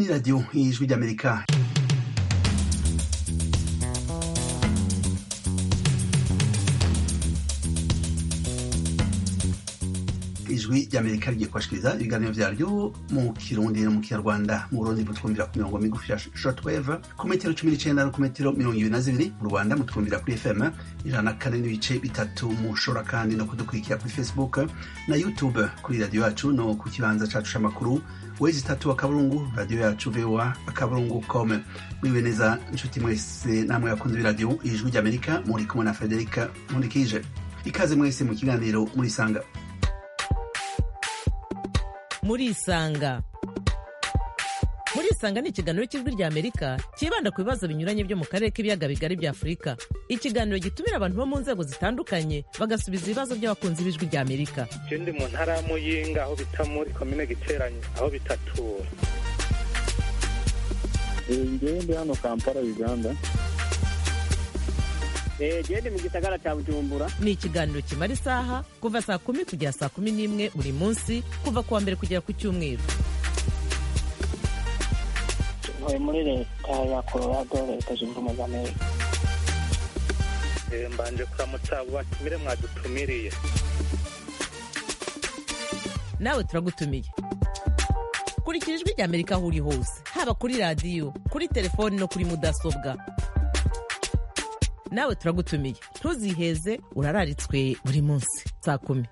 ni radiyo y'ijwi ry'amerika ijwi ry'amerika rigiye kubashikiriza ibiganiro vyaryo mu kirundi no mu kinyarwanda mu burundi mutwumvira ku mirongo migufi ya shortwave ku metero cumi n'icenda no ku metero mirongo ibiri na zibiri mu rwanda mutwumvira kuri fm ijana na kane n'ibice bitatu mushobora kandi no kudukurikira kuri facebook na youtube kuri radiyo yacu no ku kibanza cacu c'amakuru wezi itatu akaburungu radiyo yacu voa akaburungu com mwiwe neza nshuti mwese namwe bakunze b'iradiyo ijwi ry'amerika muri kumwe na frederica nkundikije ikaze mwese mu kiganiro murisanga murisanga murisanga ni ikiganiro cy'ijwi rya amerika cyibanda ku bibazo binyuranye byo mu karere k'ibiyaga bigari bya afurika ikiganiro gitumira abantu bo mu nzego zitandukanye bagasubiza ibibazo by'abakunzi b'ijwi rya amerika je ndi mu ntara ya muyinga aho bita muri komine giteranye aho bitatura ngewe ndi hano kampala uganda gende mu gisagara cya bujumbura ni ikiganiro kimara isaha kuva saa kumi kugera saa kumi n'imwe buri munsi kuva ku wa mbere kugera ku cyumweru ntuye muri leta ya colorado leta zunze ubumwe za amerika Eh, mbanje kuramutsa abo batumire mwadutumiriye nawe turagutumiye kurikira ijwi rya amerika aho uri hose haba kuri radiyo kuri telefoni no kuri mudasobwa nawe turagutumiye ntuziheze urararitswe buri munsi saa kumi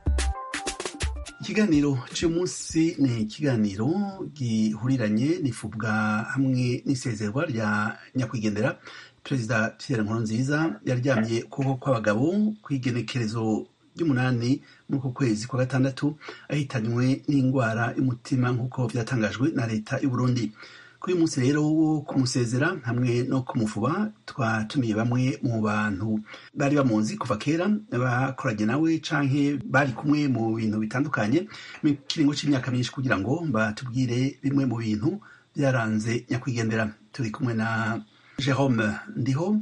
ikiganiro cy'uyu munsi ni ikiganiro gihuriranye n'ifubwa hamwe n'isezerwa rya nyakwigendera perezida pierre nkurunziza yaryamye ukuboko kw'abagabo ku igenekerezo ry'umunani muri uku kwezi kwa gatandatu ahitanywe n'indwara y'umutima nk'uko byatangajwe na leta y'u Burundi kuri uyu munsi rero wo kumusezera hamwe no kumufuba twatumiye bamwe mu bantu bari bamuzi kuva kera bakoranye nawe canke bari kumwe mu bintu bitandukanye mu kiringo c'imyaka myinshi kugira ngo batubwire bimwe mu bintu byaranze nyakwigendera turi kumwe na Jerome Ndiho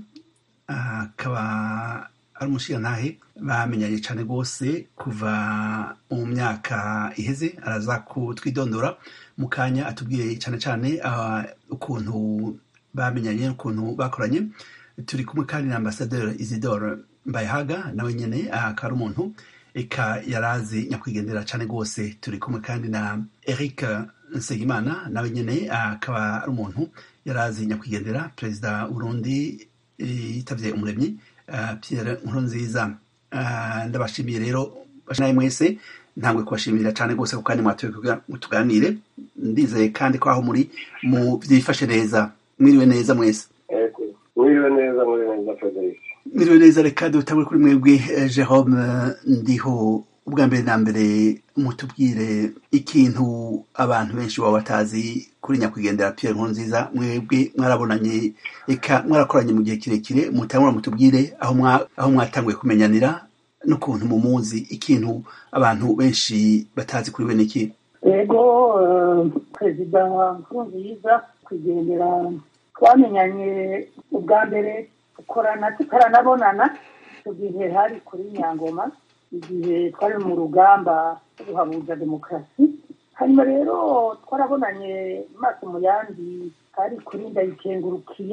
akaba ari umushirantahe bamenyanye cyane rwose kuva mu myaka iheze araza kutwidondora mu kanya atubwiye cyane cyane uh, ukuntu bamenyanye n'ukuntu bakoranye turi kumwe kandi na ambasaderi Isidore Mbayahaga nawe nyene akaba ari umuntu eka yarazi nyakwigendera cyane rwose turi kumwe kandi na Eric Nsengimana nawe nyene akaba ari umuntu yarazi nyakwigendera perezida Burundi yitavye umuremyi uh, Pierre Nkurunziza uh, ndabashimiye rero nawe mwese ntangwe kubashimira cyane rwose ku kanya mwatoye kugira ngo tuganire ndizeye kandi ko aho muri mu byifashe neza mwiriwe neza mwese Ego. Mwiriwe neza muri neza Frederic. mwiriwe neza reka dutangure kuri mwebwe eh, Jerome eh, ndiho ubwa mbere na mbere mutubwire ikintu abantu benshi baba batazi kuri nyakwigendera Pierre Nkurunziza mwebwe mwarabonanye eka mwarakoranye mu gihe kirekire mutangura mutubwire aho mwa aho mwatanguye kumenyanira n'ukuntu mumuzi ikintu abantu benshi batazi kuri we niki ego eh, perezida nkurunziza kugendera twamenyanye ubwa mbere dukorana tutaranabonana icyo gihe hari kuri nyangoma igihe twari mu rugamba rwo guhabuza demokarasi hanyuma rero twarabonanye amaso mu yandi hari kuri ndayikengurukiye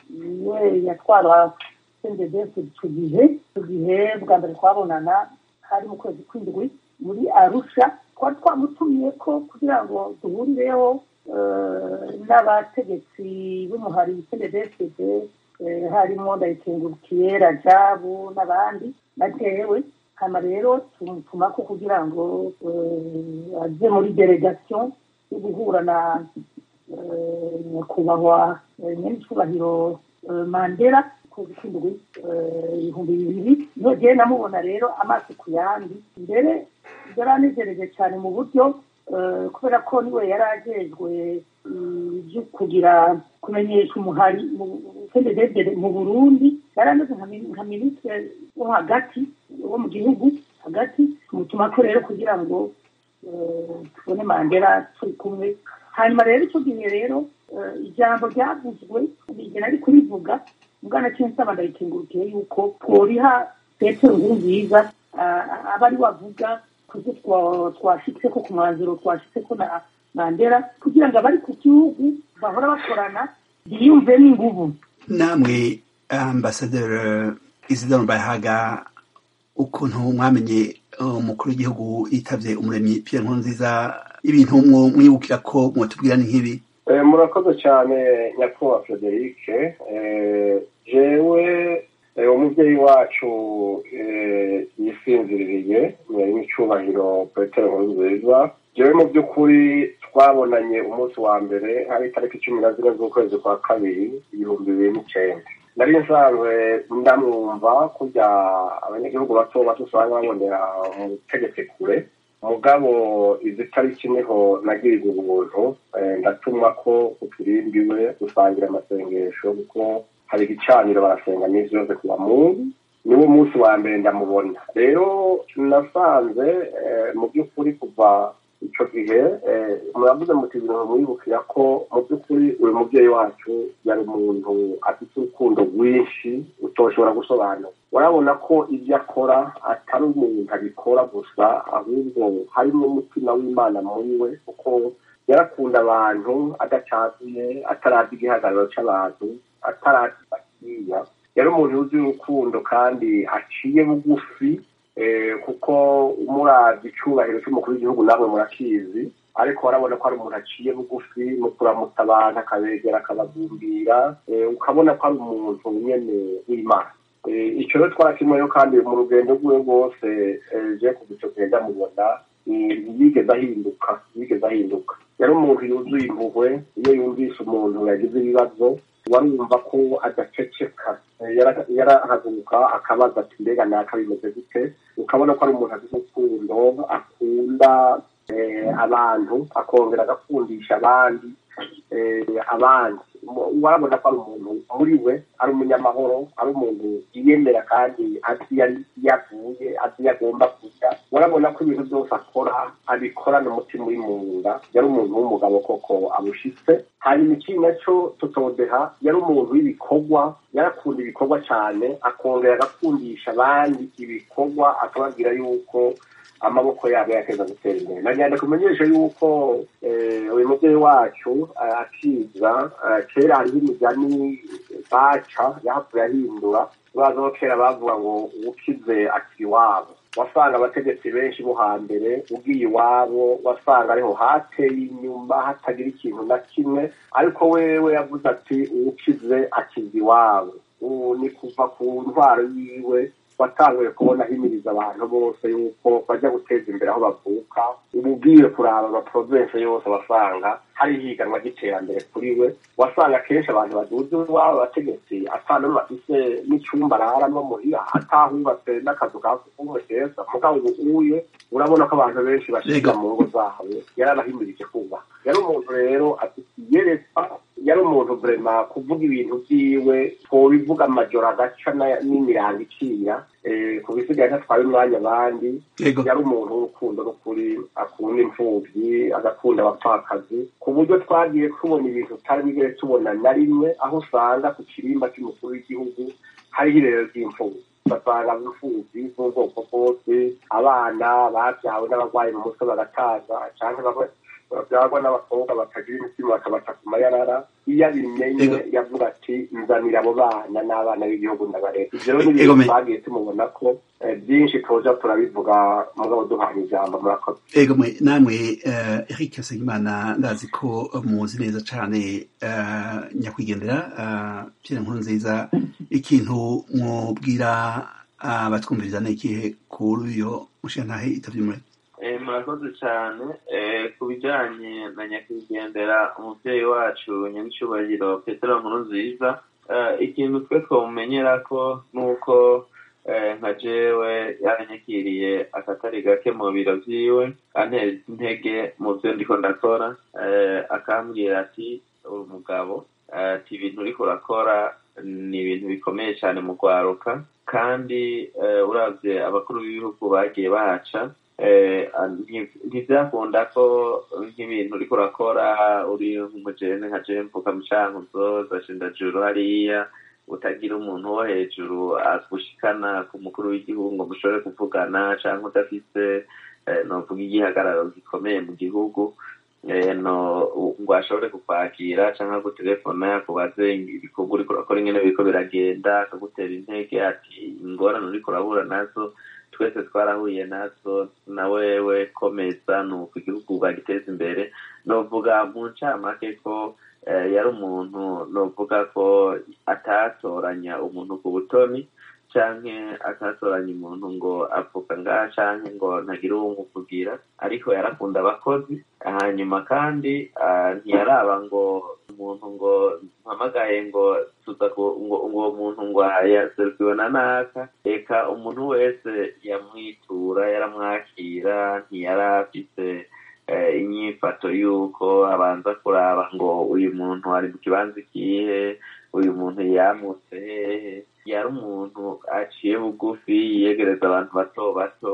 we yatwara sendedesi icyo gihe icyo gihe bwa mbere twabonana hari mu kwezi kw'indwi muri arusha twari twamutumiye ko kugira ngo duhurireho eh, n'abategetsi b'umuhari cnddsd harimo ndayikengurukiye rajabu n'abandi batewe hama rero tumutumako kugira ngo eh, aze muri delegation yo guhura na eh, nyakubahwa eh, nyenicubahiro eh, mandela kwezi kw'indwi eh, ibihumbi bibiri nogeye namubona rero amaso ku yandi mbere yaranezereje cyane mu buryo eh, kubera ko niwe yari ajejwe ibyo kugira kumenyesha umuhari cnddd mu burundi yari ameze nka mini- nka minisitiri wo hagati wo mu gihugu hagati tumutuma ko rero kugira ngo eh, tubone mandela turi kumwe hanyuma rero icyo gihe rero eh, ijambo ryavuzwe nige nari kurivuga mugana cyensaba ndayikengurukiye yuko tworiha petero nkuru nziza aba ari wavuga kuko twashitse ko ku mwanzuro twashitse ko na mandela kugira ngo abari ku gihugu bahora bakorana biyumve n'ingubu namwe ambasaderi isidoro bayahaga ukuntu mwamenye umukuru w'igihugu yitavye umuremyi pierre nkurunziza ibintu mwo mwibukira ko mwotubwira ni nk'ibi murakoze cyane nyakubahwa frederic jewe umubyeyi wacu yisinziririye n'icyubahiro petero nkurunziza jewe mu by'ukuri twabonanye umunsi wa mbere hari itariki cumi na zine z'ukwezi kwa kabiri ibihumbi bibiri n'icyenda nari nsanzwe ndamwumva kurya abanyagihugu bato bato usanga babonera umutegetsi kure mugabo izi tariki niho nagiriza ubuntu ndatumwa ko uturimbiwe gusangira amasengesho kuko hari igicaniro barasenga n'izi yose kuwa mungu niwo munsi wa mbere ndamubona rero nasanze mu by'ukuri kuva icyo gihe muravuze muti ibintu mwibukira ko mu by'ukuri uyu mubyeyi wacu yari umuntu afite urukundo rwinshi utoshobora gusobanura urabona ko ibyo akora atari umuntu abikora gusa ahubwo harimo umutima w'imana muri we kuko yarakunda abantu adacazuye atarazi igihagararo cy'abantu atarazi bakiya yari umuntu uzi urukundo kandi aciye bugufi kuko murazi icyubahiro cy'umukuru w'igihugu namwe murakizi ariko warabona ko ari umuntu aciye bugufi mu kuramutsa abantu akabegera akabagumbira ukabona ko ari umuntu nyine w'imana icyo rero twarakimuyeho kandi mu rugendo rwe rwose je kuva icyo gihe ndamubona yigeze ahinduka yigeze ahinduka yari umuntu yuzuye impuhwe iyo yumvise umuntu yagize ibibazo warumva ko adaceceka yarahaguruka akabaza ati mbega naka bimeze gute ukabona ko ari umuntu afite urukundo akunda abantu akongera agakundisha abandi abandi warabona ko ari umuntu muri we ari umunyamahoro ari umuntu yiyemera kandi azi yavuye azi agomba kujya warabona ko ibintu byose akora abikorana umutima uri mu nda yari umuntu w'umugabo koko abushitse hanyuma ikindi nacyo tutodeha yari umuntu w'ibikorwa yarakunda ibikorwa cyane akongera agakundisha abandi ibikorwa akababwira yuko amaboko yabo yakeza gutera imbere nagenda kumenyesha yuko uyu mubyeyi wacu akiza kera hariho imigani baca yahavuye ahindura baza ko kera bavuga ngo uwukize akiri iwabo wasanga abategetsi benshi bo hambere ugiye iwabo wasanga ariho hateye inyuma hatagira ikintu na kimwe ariko wewe yavuze ati uwukize akiza iwabo ubu ni kuva ku ntwaro yiwe watanguye kubona ahimiriza abantu bose yuko bajya guteza imbere aho bavuka ubu ugiye kuraba amaprovensi yose wasanga hari ihiganwa ry'iterambere kuri we wasanga akenshi abantu baduze iwabo abategetsi atanu bafise n'icyumba araramo muhira atahubatse n'akazu ka sugumwe keza mugabo ubu uye urabona ko abantu benshi bashyiga mu ngo zabo yaranahimirije kubaha yari umuntu rero afite iyerekwa yari umuntu vrema kuvuga ibintu byiwe twobivuga amajoro agaca n'imirango iciya ku bisigaye ntatwaye umwanya abandi yari umuntu w'urukundo n'ukuri akunda imfubyi agakunda abapfakazi ku buryo twagiye tubona ibintu tutari bigere tubona na rimwe aho usanga ku kirimba cy'umukuru w'igihugu hariho irero ry'imfubyi ugasanga imfubyi z'ubwoko bwose abana babyawe n'abarwayi mu mutwe bagataza cyangwa babyagwa n'abakobwa batagira imitima bakabata ku mayarara iyo abimenye yavuga ati nzanira abo bana n'abana b'igihugu ndabareka ibyo rero ni ibintu twagiye tumubona ko byinshi tuza turabivuga mugabo duhana ijambo murakoze ego namwe eric nsengimana ndazi ko muzi neza cyane nyakwigendera pierre nkuru nziza ikintu mwubwira abatwumviriza ni ikihe kuri uyo mushantahe itavye umuremyi murakoze cyane ku bijyanye na nyakwigendera umubyeyi wacu nyamucyubahiro petero nkuru nziza ikintu twe twamumenyera ko ni uko nka jewe yaranyakiriye akatari gake mu biro byiwe antera intege mu byo ndiko ndakora akambwira ati uri umugabo ati ibintu uriko urakora ni ibintu bikomeye cyane mu rwaruka kandi urabye abakuru b'ibihugu bagiye bahaca ntibyakunda ko nk'ibintu uriko urakora uri nk'umujene nka jene mvuka mu cankuzo zashindajuru hariya utagira umuntu wo hejuru agushikana ku mukuru w'igihugu ngo mushobore kuvugana cyangwa udafise novuga igihagararo gikomeye mu gihugu ngo ashobore kukwakira cyangwa gutelefona akubaze ibikorwa uriko urakora ingene biriko biragenda akagutera intege ati ingorane uriko urahura nazo twese twarahuye nazo na wewe komeza ni uko igihugu bagiteza imbere novuga mu ncamake ko yari umuntu novuga ko atatoranya umuntu ku butoni canke atatoranya umuntu ngo avuga ngaha canke ngo ntagire uwo umuvugira ariko yarakunda abakozi hanyuma kandi ntiyaraba ngo umuntu ngo mpamagaye ngo tuza ngo uwo muntu ngo yaserukiwe na naka eka umuntu wese yamwitura yaramwakira ntiyari afise inyifato y'uko abanza kuraba ngo uyu muntu ari mu kibanza ikihe uyu muntu yamutse hehe yari umuntu aciye bugufi yiyegereza abantu bato bato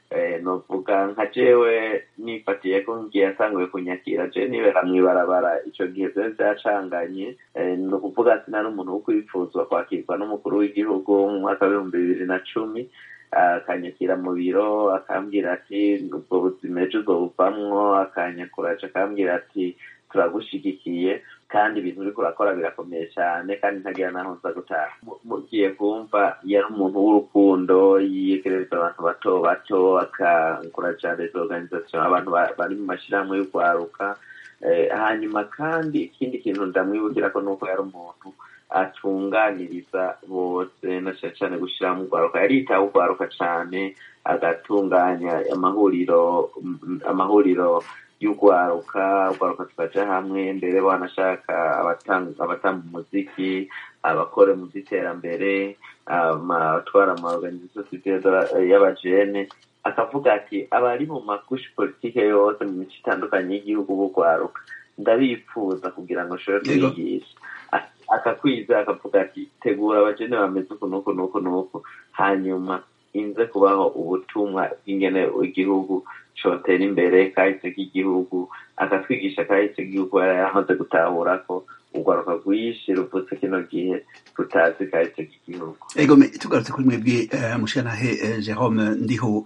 novuga nka jewe nifatiye ko ngiye yatanguye kunyakira je nibera mw'ibarabara ico gihe vyari vyacanganye ni ukuvuga ati nari umuntu wo kwipfuzwa kwakirwa n'umukuru w'igihugu mu mwaka w'ibihumbi bibiri na cumi akanyakira mu biro akambwira ati ubwo buzima ejo uzobuvamwo akanyakuraje akambwira ati turagushigikiye kandi ibintu uriko urakora birakomeye cyane kandi ntagira naho nza gutaha mugiye kumva yari umuntu w'urukundo yiyegereza abantu bato bato akankuraja les organisation abantu bari mu mashirahamwe y'urwaruka hanyuma kandi ikindi kintu ndamwibukira nuko yari umuntu atunganiriza bose na cyane cyane gushyiramo urwaruka yaritaho urwaruka cyane agatunganya amahuriro amahuriro y'urwaruka urwaruka tukaja hamwe mbere banashaka abatanga umuziki abakora mu by'iterambere abatwara amaorganisation y'abajene akavuga ati abari mu makushi politike yose mu mico itandukanye y'igihugu b'urwaruka ndabipfuza kugira ngo nshobore kubigisha akakwiza akavuga ati tegura abajene bameze uku nuku nuku nuku hanyuma inze kubaho ubutumwa bw'ingene igihugu cotera imbere kahise k'igihugu akatwigisha kahise k'igihugu yari yaramaze gutahura ko urwaruka rwinshi ruvutse kino gihe rutazi kahise k'igihugu ego tugarutse kuri mwebwe mushanahe jerome ndiho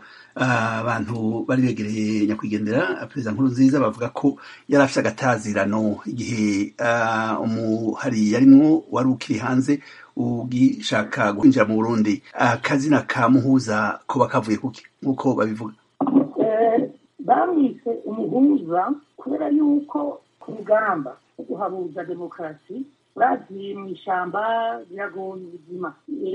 abantu bari begereye nyakwigendera perezida nkuru nziza bavuga ko yari afite agatazirano igihe umuhari yarimwo wari ukiri hanze ugishaka kwinjira mu burundi akazina ka muhuza kuba kavuye kuki nk'uko babivuga bamwise umuhuza kubera yuko ku rugamba rwo guhabuza demokarasi bagiye mu ishyamba biragoye ubuzima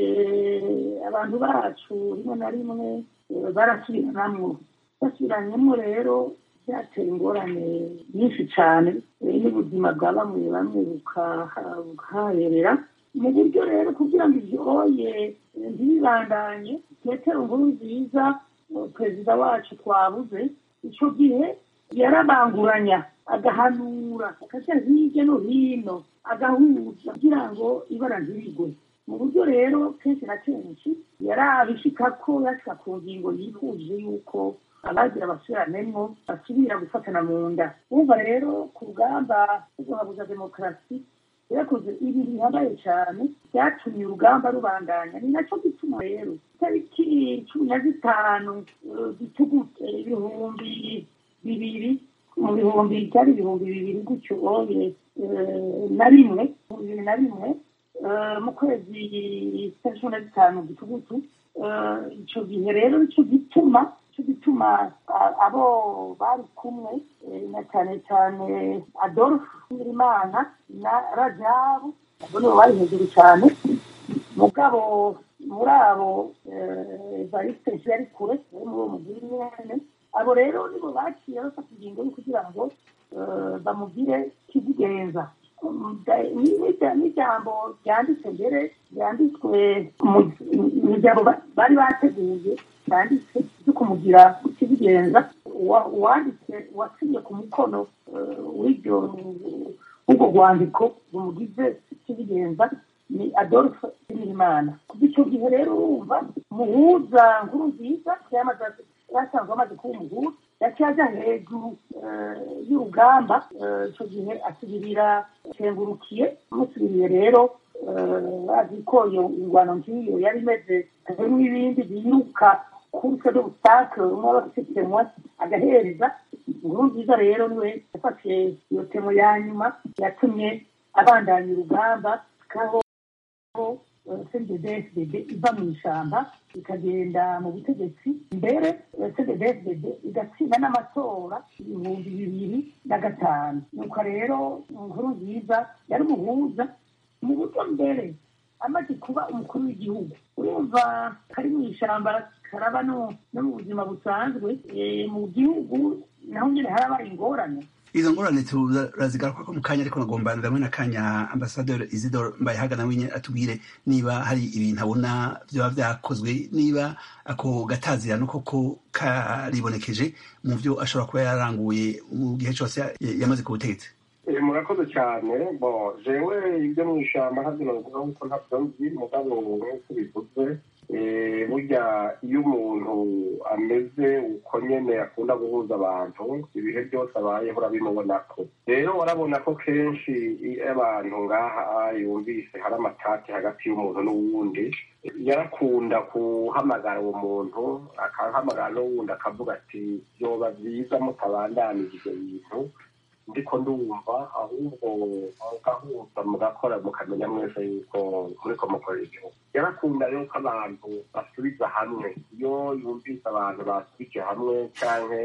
abantu bacu rimwe na rimwe barasubiranamwo basubiranyemo rero byateye ingorane nyinshi cyane n'ubuzima bwa bamwe bamwe bukahaherera mu buryo rero kugira ngo ibyoye ntibibandanye petero nkuru nziza perezida wacu twabuze icyo gihe yarabanguranya agahanura akajya hirya no hino agahuza kugira ngo ibara ntirigwe mu buryo rero kenshi na kenshi yarabishika ko yashika ku ngingo yifuje yuko abagira abasubiranemo basubira gufatana mu nda wumva rero ku rugamba rwo guhabuza demokarasi yakoze ibintu bihambaye cyane byatumye urugamba rubandanya ni nacyo gituma rero itariki cumi na zitanu gitugute ibihumbi bibiri mu bihumbi byari ibihumbi bibiri gutyo oye na rimwe bibiri na rimwe mu kwezi kwa cumi na zitanu gitugutu icyo gihe rero nicyo gituma cyo gituma abo bari kumwe na cyane cyane adolphe nyirimana na rajabu abo nibo bari hejuru cyane mugabo muri abo evariste yari kure ari muri uwo mugiri nyene abo rero nibo baciye bafata ingingo yo kugira ngo bamugire kizigenza n'ijambo ryanditse mbere ryanditswe mu ijambo bari bateguye ryanditse ryo kumugira kizigenza uwanditse wasinye ku mukono w'iryo w'ubwo rwandiko rumugize kizigenza ni adolphe nyirimana kuva icyo gihe rero urumva muhuza nkuru nziza yasanzwe amaze kuba umuhuza yaciye ajya hejuru y'urugamba icyo gihe asubirira kengurukiye amusubiriye rero bazi ko iyo ingwano nk'iyo yari imeze n'ibindi biruka kurse d'obstacle umwe aba afite temwa agahereza inkuru nziza rero niwe yafashe iyo temo ya nyuma yatumye abandanya urugamba kaho cddfdd iva mu ishyamba ikagenda mu butegetsi mbere cddfdd igatsinda n'amatora ibihumbi bibiri na gatanu nuko rero inkuru nziza yari umuhuza mu buryo mbere amaze kuba umukuru w'igihugu urumva kari mu ishyamba karaba no mu buzima busanzwe mu gihugu naho nyine haraba ingorane izo ngorane turazigaruka ko mu kanya ariko nagomba ndamwe na kanya ambasaderi isidore mbayehaga nawe nyine atubwire niba hari ibintu abona byaba byakozwe niba ako gatazirano koko karibonekeje mu byo ashobora kuba yaranguye mu gihe cyose yamaze ku butegetsi murakoze cyane bo jewe ibyo mu ishyamba ntabyo navuga kuko ntabyo nzi mugabo nk'uko bivuze burya iyo umuntu ameze uko nyene akunda guhuza abantu ibihe byose abayeho urabimubona ko rero warabona ko kenshi iyo abantu ngaha yumvise hari amatati hagati y'umuntu n'uwundi yarakunda guhamagara uwo muntu akahamagara n'uwundi akavuga ati byoba byiza mutabandanije ibyo bintu ndiko ndumva ahubwo mugahuza mugakora mukamenya mwese yuko muriko mukorera igihugu yarakunda rero ko abantu basubiza hamwe iyo yumvise abantu basubije hamwe canke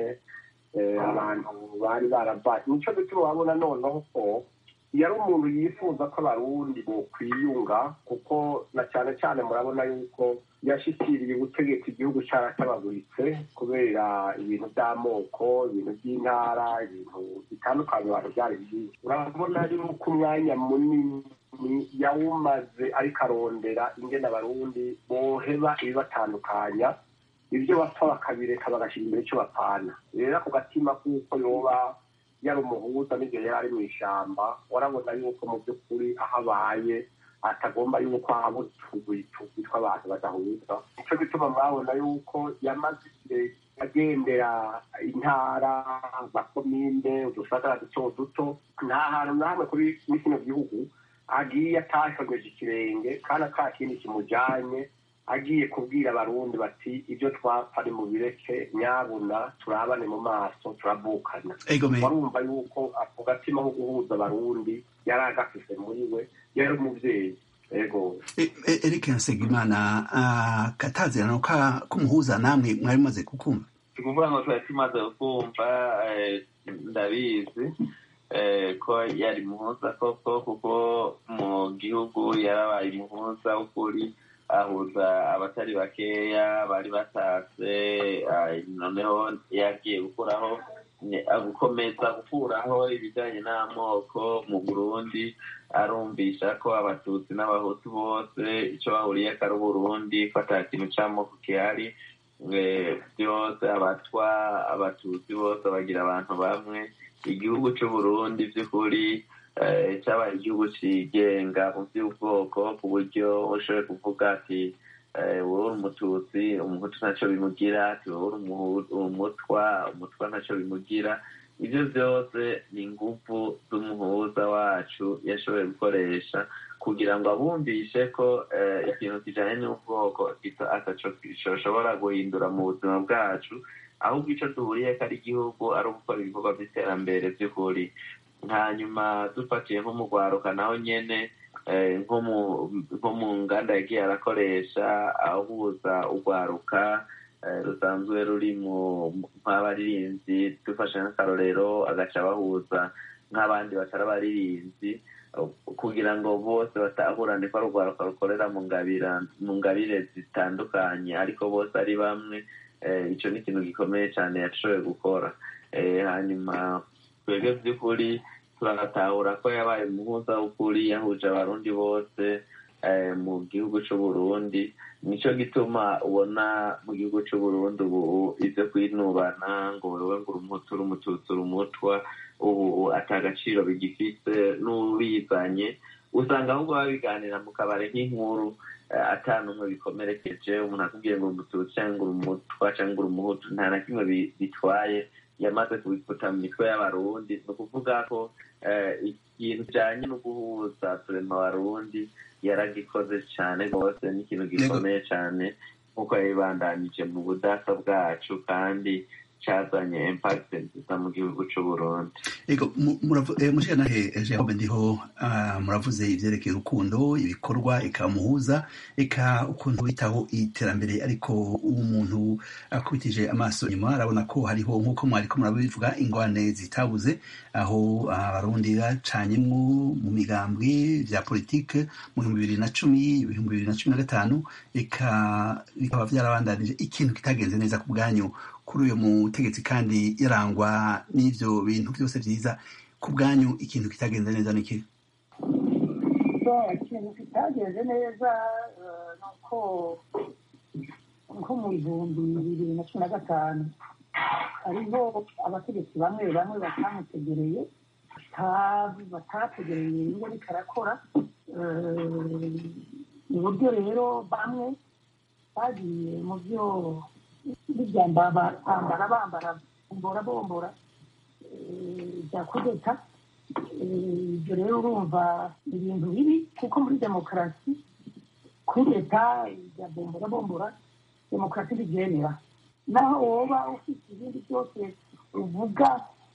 abantu bari baravaye nico gituma wabona noneho ko yari umuntu yifuza ko abarundi bokwiyunga kuko na cyane cyane murabona yuko yashikiriye ubutegetsi igihugu cyaratabaguritse kubera ibintu by'amoko ibintu by'intara ibintu bitandukanye abantu byari byinshi urabona yuko umwanya munini yawumaze ariko arondera ingene abarundi boheba ibibatandukanya ibyo bapfa bakabireka bagashyira imbere icyo bapana rero ako gatima kuko yoba yari umuhuza n'igihe yari ari mu ishyamba warabona yuko mu by'ukuri aho abaye atagomba yuko haba utugwi tugwi tw'abantu badahuza nicyo gituma mwabona yuko yamaze igihe agendera intara amakomine udusagara duto duto nta hantu na hamwe kuri kino gihugu agiye atashongeje ikirenge kandi ata kindi kimujyanye agiye kubwira abarundi bati ibyo twapfa ni mu bireke nyabuna turabane mu maso turabukana warumva yuko ako gatima ko guhuza abarundi yari agafise muri we yari umubyeyi ego eric nsengimana katazirano k'umuhuza namwe mwari mumaze kukumva tukuvuga ngo twari tumaze kumva ndabizi ko yari muhuza koko kuko mu gihugu yarabaye umuhuza w'ukuri ahuza abatari bakeya bari batatse noneho yagiye gukuraho gukomeza gukuraho ibijyanye n'amoko mu burundi arumvisha ko abatutsi n'abahutu bose icyo bahuriye ko ari uburundi ko ata kintu cy'amoko gihari byose abatwa abatutsi bose bagira abantu bamwe igihugu cy'uburundi by'ukuri cyabaye igihugu cyigenga mu by'ubwoko ku buryo ushoboye kuvuga ati wowe uri umututsi umuhutu ntacyo bimugira ati wowe uri umutwa umutwa ntacyo bimugira ibyo byose ni ingufu z'umuhuza wacu yashoboye gukoresha kugira ngo abumvishe ko ikintu kijyanye n'ubwoko gishobora guhindura mu buzima bwacu ahubwo icyo duhuriye ko ari igihugu ari ugukora ibikorwa by'iterambere by'ukuri hanyuma dufatiye nko mu rwaruka naho nyine nko mu nganda yagiye arakoresha ahuza urwaruka rusanzwe ruri mu nk'abaririmbyi dufashe nk'akarorero agaca bahuza nk'abandi batari abaririmbyi kugira ngo bose batahurane ko ari urwaruka rukorera mu ngabire zitandukanye ariko bose ari bamwe icyo ni ikintu gikomeye cyane yashoboye gukora hanyuma twebwe by'ukuri turanatahura ko yabaye umuhuza w'ukuri yahuje abarundi bose mu gihugu cy'uburundi nicyo gituma ubona mu gihugu cy'uburundi ubu ibyo kwinubana ngo wowe ngo urumutu urumututsi urumutwa ubu atagaciro bigifite n'ubizanye usanga ahubwo babiganira mu kabari nk'inkuru atanumwe bikomerekeje umuntu akubwiye ngo umututsi cyangwa urumutwa cyangwa urumuhutu nta na kimwe bitwaye yamaze kubikuta mu mitwe y'abarundi ni ukuvuga ko ikintu kijyanye no guhuza turema abarundi yaragikoze cyane rwose n'ikintu gikomeye cyane nk'uko yabibandanije mu budasa bwacu kandi cyazanye impact nziza mu gihugu cy'u Burundi ego mushikanahe Jerome ndiho muravuze ivyerekeye urukundo ibikorwa eka muhuza eka ukuntu bitaho iterambere ariko umuntu akubitije amaso inyuma arabona ko hariho nk'uko mwariko murabivuga ingwane zitabuze aho abarundi bacanyemwo mu migambwe vya politike mu bihumbi bibiri na cumi ibihumbi bibiri na cumi na gatanu eka bikaba vyarabandanije ikintu kitagenze neza ku bwanyu kuri uyu mutegetsi kandi yarangwa n'ivyo bintu byose vyiza ku bwanyu ikintu kitagenze neza niki ikintu kitagenze neza ni uko nko mu bihumbi bibiri na cumi na gatanu hariho abategetsi bamwe bamwe batamutegereye batategereye ibyo ariko arakora mu buryo rero bamwe bagiye mu byo bibyambara bambara bambara bombora bombora bya kudeta ibyo rero urumva ibintu bibi kuko muri demokarasi kudeta bya bombora bombora demokarasi ntibyemera naho woba ufite ibindi byose uvuga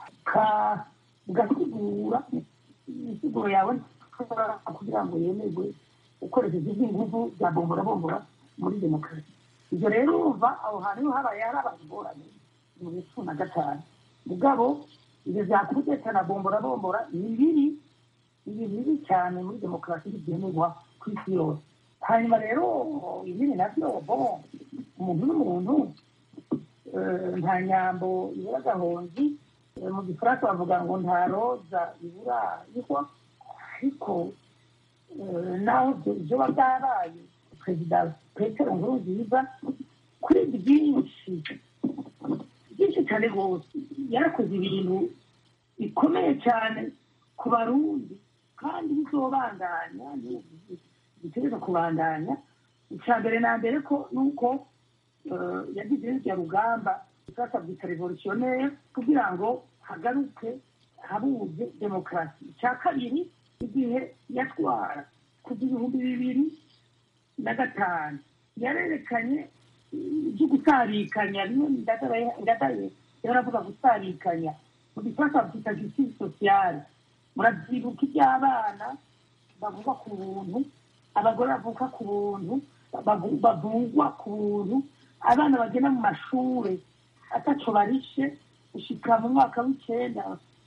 ugasigura imisiguro yawe kugira ngo yemerwe ukoresheje iby'ingufu bya bombora bombora muri demokarasi ibyo rero urumva aho hantu habaye harabaye ingorane mu bihumbi cumi na gatanu mugabo ibyo byakudeta na bombora bombora ni bibi ni bibi cyane muri demokarasi ntibyemerwa ku isi yose hanyuma rero ibindi nabyo bo umuntu n'umuntu nta nyambo ibura agahonzi mu gifaransa bavuga ngo nta roza ibura ihwa ariko naho ibyo byabaye perezida petero nkurunziza kuri byinshi byinshi cyane rwose yarakoze ibintu bikomeye cyane ku barundi kandi bizobandanya bitegereza kubandanya icya mbere na mbere ko ni uko yagize irya rugamba sasa bwita revolutionnere kugira ngo hagaruke habuze demokarasi icya kabiri igihe yatwara kuva ibihumbi bibiri na gatanu yarerekanye ibyo gusarikanya bimwe ndadaye yaravuga gusarikanya mu gifaransa babyita justice sociale murabyibuka iby'abana bavugwa ku buntu abagore bavuka ku buntu bavugwa ku buntu abana bagenda mu mashuri ataco barishe gushika mu mwaka w'icenda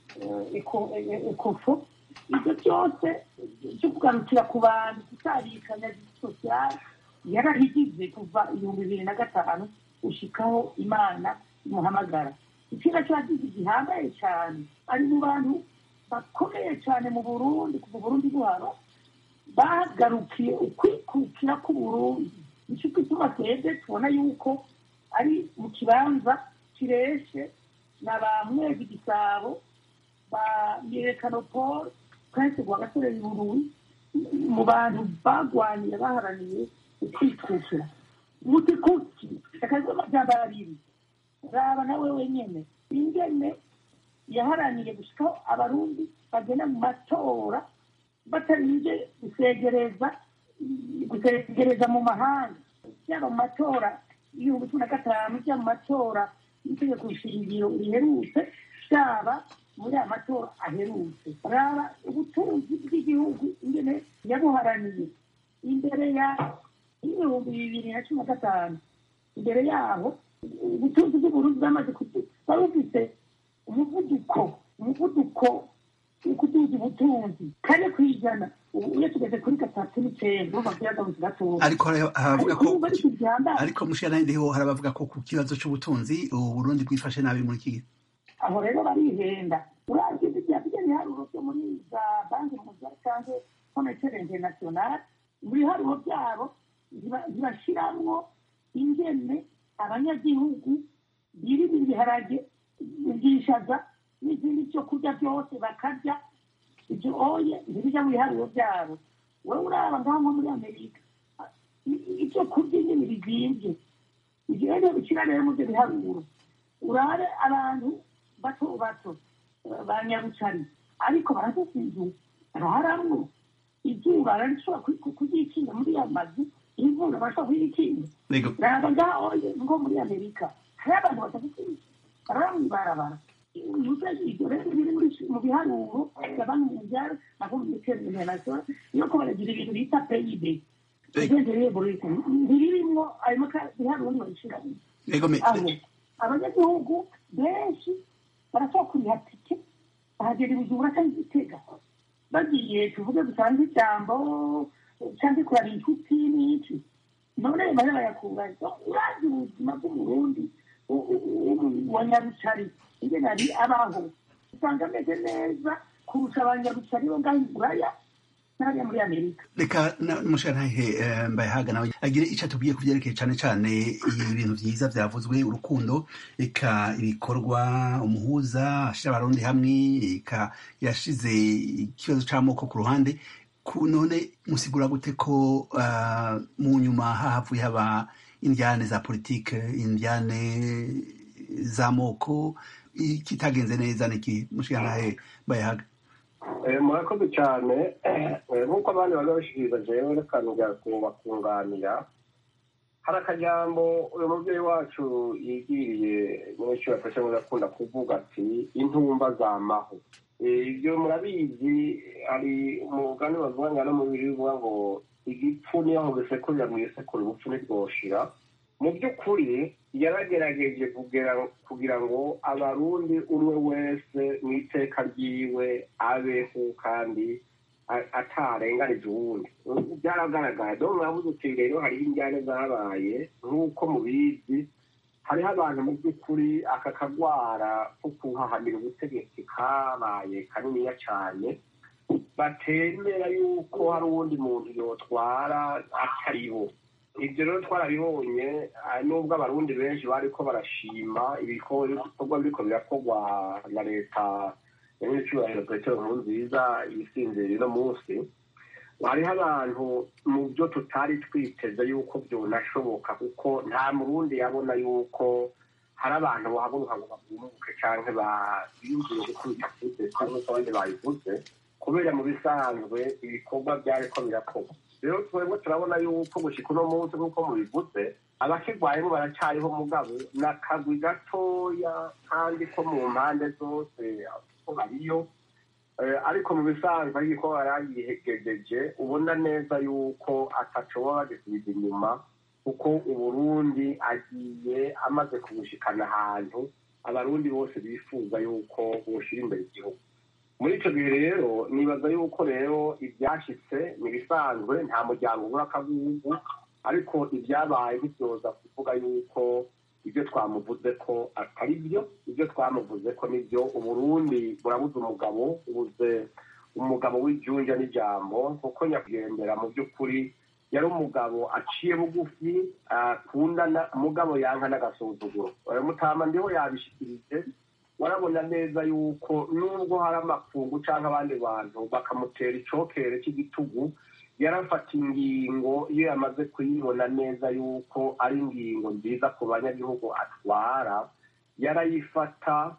ekofo ibyo byose byo kugarukira ku bantu gusarikanya sosiyale yarahigize kuva ibihumbi bibiri na gatanu gushikaho imana imuhamagara ikintu cyagize gihambaye cyane ari mu bantu bakomeye cyane mu burundi kuva burundi buhara bagarukiye ukwikukira k'uburundi nicyo gituma twebwe tubona yuko ari mu kibanza kireshe na ba mwezi gisabo ba mirekano paul twese gwa gasore yuruwi mu bantu bagwaniye baharaniye ukwikukira muti kuki akazi amajambo abiri raba nawe wenyene ingene yaharaniye gushikaho abarundi bagenda mu matora batarinze gusegereza gusegereza mu mahanga byaba mu matora y'ibihumbi cumi na gatanu byaba mu matora y'itegeko shingiro riherutse byaba muri aya matora aherutse raba ubutunzi bw'igihugu ingene yabuharaniye imbere ya y'ibihumbi bibiri na cumi na gatanu imbere yaho ubutunzi bw'uburundi bwamaze bwari bufite umuvuduko umuvuduko ukuduza ubutunzi kane ku ijana ubu iyo tugeze kuri gatatu n'icyenda urumva byagabanutse gatoya ariko haravuga ko ariko mushira ndiho harabavuga ko ku kibazo c'ubutunzi uburundi bwifashe nabi muri iki gihe aho rero barihenda uravye bijya ibiharuro byo muri za banki mondiale cyangwa commercial international mu biharuro byabo ntibashiramwo ingene abanyagihugu birira ibiharage byishaza n'izindi byo kurya byose bakarya ibyo oye ntibijya mu biharuro byabo wowe uraba ngaho nko muri amerika ibyo kurya nyine bizimbye ibyo rero bikira rero mu byo biharuro urabe abantu bato bato ba nyarucari ariko barafite inzu baraharamwo izuba rarishobora kuryikinga muri ya mazu imvura bashobora kuyikinga Yego. ntabwo ngaho nko muri amerika hari abantu badafite barara mw'ibarabara ibyo rero biri muri- mu biharuro bya banki mondiale na banki internationale iyo ko baragira ibintu bita pib ntibirimo ayo maka- biharuro ntibabishyiramo Yego, me- aho abanyagihugu benshi barashobora kuriha tike bahagera ibijumba cyangwa igitega bagiye tuvuge dusanze ijambo cyangwa kurara inshuti n'iki none bari bayakura urazi ubuzima bw'umurundi u- u- u- wa nyarucari ingene ari abaho usanga ameze neza kurusha abanyarucari bo ngaho i buraya n'abariya muri amerika reka mushantahe mbayahaga nawe agire icyo atubwiye ku byerekeye cyane cyane ibintu byiza byavuzwe urukundo eka ibikorwa umuhuza ashyira abarundi hamwe eka yashize ikibazo cy'amoko ku ruhande ku none musigura gute ko ah, mu nyuma hahavuye haba indyane za politike indyane z'amoko ikitagenze neza niki mushantahe mbayahaga Eh, murakoze cyane Eh, nk'uko abandi bari babishikiriza jewe reka nja kubakunganira hari akajambo uyu mubyeyi wacu yigiriye mwinshi yafashe ngo akunda kuvuga ati intumba zamaho Eh, ibyo murabizi hari umugani bavuga ngo no mu bibiri bivuga ngo igipfu niyo aho gisekurira mu isekuru ubupfu ntibwoshira mu by'ukuri yaragerageje kugera kugira ngo abarundi umwe wese mu iteka ryiwe abeho kandi a- atarenganije uwundi byaragaragara dore murabuze uti rero hariho injyane zabaye nk'uko mubizi hariho abantu mu by'ukuri aka kagwara ko kuhahamira ubutegetsi kabaye kaniniya cyane batemera yuko hari uwundi muntu yotwara ataribo ibyo rero twarabibonye ah, nubwo abarundi benshi bariko barashima ibikorwa biriko birakorwa na leta ya nyir'icyubahiro petero nkurunziza yisinzira uno munsi hariho abantu mu byo tutari twiteze yuko byonashoboka kuko nta murundi yabona yuko hari abantu bahaguruka ngo bagumuke cyangwa biyumvire gukubita kudeta nk'uko abandi babivuze kubera mu bisanzwe ibikorwa byariko birakorwa rero twebwe turabona yuko gushika uno munsi nk'uko mubivuze abakirwayemo baracyariho mugabo ni akagwi gatoya kandi ko mu mpande zose ko bariyo Eh, ariko mu bisanzwe ari ko yaragihegejeje ubona neza yuko ataco baba bagisubiza inyuma kuko uburundi agiye amaze kubushikana ahantu abarundi bose bifuza yuko boshira imbere igihugu muri icyo gihe rero nibaza yuko rero ibyashyitse ni ibisanzwe nta muryango ubura akagugu ariko ibyabaye ntibyoza kuvuga yuko ibyo twamuvuze ko atari byo ibyo twamuvuze ko nibyo uburundi burabuze umugabo ubuze umugabo w'ijunja n'ijambo kuko nyakwigendera mu by'ukuri yari umugabo aciye bugufi akundana umugabo yanka n'agasuzuguro mutama ndiho yabishikirije warabona neza yuko nubwo hari amakungu cyangwa abandi bantu bakamutera icokere cy'igitugu yarafata ingingo iyo yamaze kuyibona neza yuko ari ingingo nziza ku banyagihugu atwara yarayifata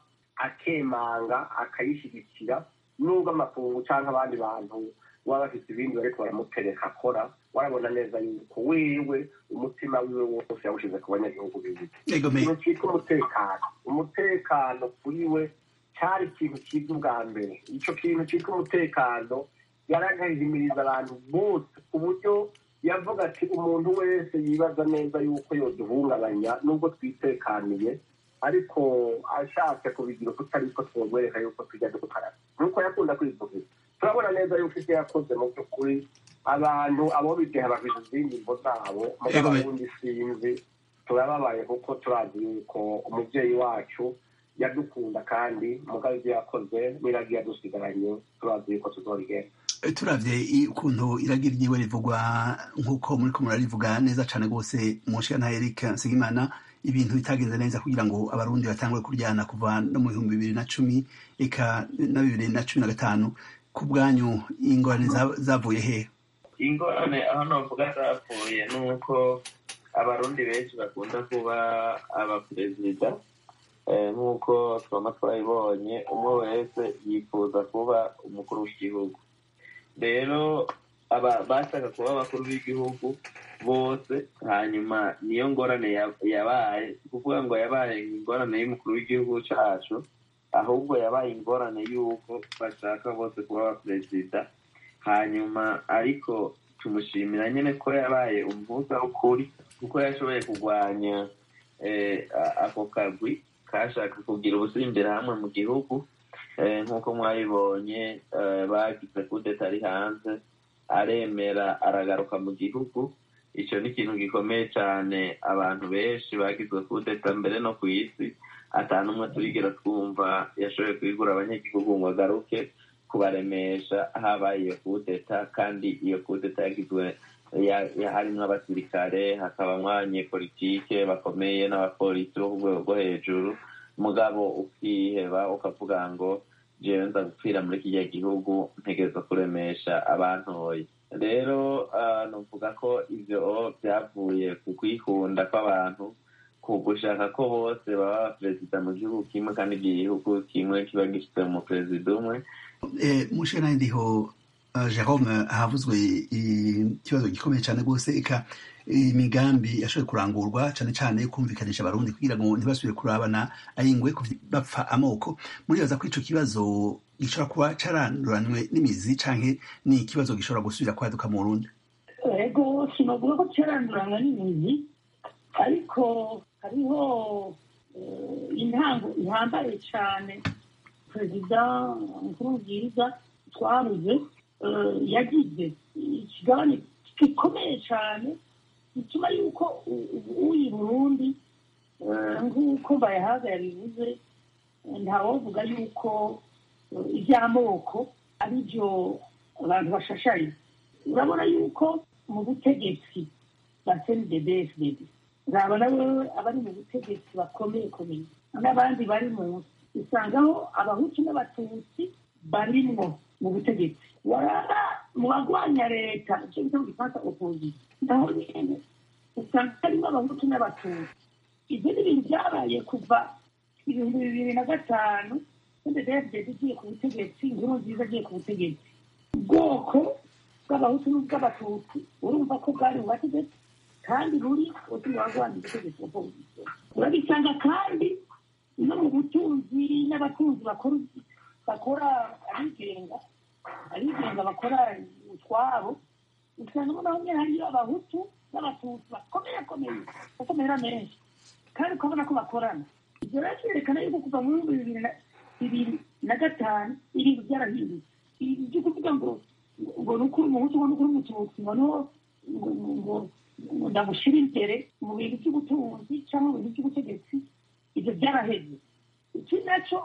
akemanga akayishyigikira nubwo amakungu cyangwa abandi bantu baba bafite ibindi bariko baramutereka akora warabona neza yuko wewe umutima wiwe wose yawushize ku banyagihugu biwe Yego, me- ikintu cyitwa umutekano umutekano kuri we cyari ikintu cyiza ubwa mbere icyo kintu cyitwa umutekano yaragahimiriza abantu bose ku buryo yavuga ati umuntu wese yibaza neza yuko yoduhungabanya nubwo twitekaniye ariko ashatse kubigira uko utari ko twogwereka yuko tujya dukaraba nk'uko yakunda kwivugira turabona neza yuko ibyo yakoze mu by'ukuri abantu abo bideha bafite izindi mbo zabo Yego, mugabo me- ubundi sinzi turababaye kuko turazi yuko umubyeyi wacu yadukunda kandi mugabo ibyo yakoze n'iragiye yadusigaranye turazi yuko tuzorigenda turavye i- ukuntu iragira ryiwe rivugwa nk'uko muri ko murarivuga neza cane rwose munshiya na Eric Nsengimana ibintu bitagenze neza kugira ngo abarundi batangure kuryana kuva no mu bihumbi bibiri na cumi eka na bibiri na cumi na gatanu ku bwanyu ingorane za- zavuye he ingorane aho novuga zapfuye ni uko abarundi benshi bakunda kuba abaperezida eh, nk'uko twama twabibonye umwe wese yifuza kuba umukuru w'igihugu rero aba bashaka kuba abakuru b'igihugu bose hanyuma niyo ngorane yabaye kuvuga ngo yabaye ingorane y'umukuru w'igihugu cyacu ahubwo yabaye ingorane y'uko bashaka bose kuba abaperezida hanyuma ariko tumushimira nyine ko yabaye umuhuza w'ukuri kuko yashoboye kurwanya ako kagwi kashaka kugira ubusimbire hamwe mu gihugu nk'uko mwabibonye bagize kudeta ari hanze aremera aragaruka mu gihugu icyo ni ikintu gikomeye cyane abantu benshi bagizwe kudeta mbere no ku isi atanu umwe turigera twumva yashoboye kwigura abanyagihugu ngo agaruke kubaremesha habaye iyo kudeta kandi iyo kudeta yagizwe harimo abasirikare hakabamo abanyepolitike bakomeye n'abapolisi bo ku rwego rwo hejuru mugabo ukiheba ukavuga ngo jewe nza gupfira muri kiriya gihugu ntegereza kuremesha abantoye rero nuvuga ko ibyo byavuye ku kwikunda kw'abantu ku gushaka ko bose baba perezida mu gihugu kimwe kandi igihugu kimwe kiba gifite umuperezida umwe mushera ndiho jerome havuzwe ikibazo gikomeye cyane rwose eka imigambi yashoboye kurangurwa cyane cyane kumvikanisha abarundi kugira ngo ntibasubire kurabana ayingwe bapfa amoko muribaza ko ico kibazo gishobora kuba caranduranywe n'imizi canke ni ikibazo gishobora gusubira kwaduka mu burundi ego sinavuga ko caranduranywe n'imizi ariko hariho intango ihambaye cyane perezida nkurunziza twabuze yagize ikigabane gikomeye cyane bituma yuko uyu burundi nk'uko bayahaga yabivuze ntawovuga yuko iby'amoko ari byo abantu bashashaye urabona yuko mu butegetsi ba cndbfdd urabona wewe abari mu butegetsi bakomeye komeye n'abandi bari munsi usangaho abahutu n'abatutsi barimwo mu butegetsi waraba mu bagwanya leta icyo bita mu gifaransa opozisiyo naho nyene usanga harimo abahutu n'abatutsi ibyo ni ibintu byabaye kuva ibihumbi bibiri na gatanu ndedefded igiye ku butegetsi inkuru nziza agiye ku butegetsi ubwoko bw'abahutu n'ubw'abatutsi urumva ko bwari mu bategetsi kandi buri uti barwanya ubutegetsi opozisiyo urabisanga kandi no mu butunzi n'abatunzi bakora bakora abigenga abigenga bakora utwabo usanga naho nyine hariyo abahutu n'abatutsi bakomeye akomeye bakomera menshi kandi ukabona ko bakorana ibyo rero byerekana yuko kuva mu bihumbi bibiri na bibiri na gatanu ibintu byarahindutse ibi byo kuvuga ngo ngo ni ukuri umuhutu ngo ni ukuri umututsi ngo niho ngo ndamushyira imbere mu bintu by'ubutunzi cyangwa mu bintu by'ubutegetsi ibyo byaraheze iki nacyo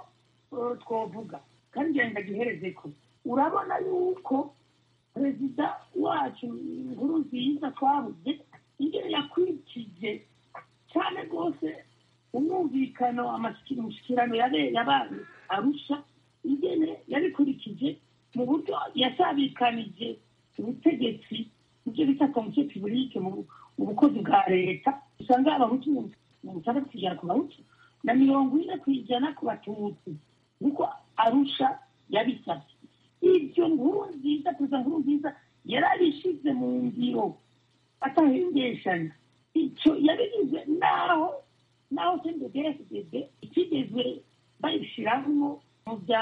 twavuga kandi ngira ndagihereze ko urabona yuko perezida wacu inkuru nziza twabuze ingero yakurikije cyane rwose umwumvikano amashyikirano yabaye arusha ingene yabikurikije mu buryo yasabikanije ubutegetsi ibyo bita komisiyo pibulike mu bukozi bwa leta usanga abahutu mirongo itandatu ku ijana ku bahutu na mirongo ine ku ijana ku batutsi kuko arusha yabisabye ibyo nkuru nziza perezida nkuru nziza yarabishyize mu ngiro atahengeshanya icyo yabigize naho naho cndbfdd itigeze bayishyiramo mu bya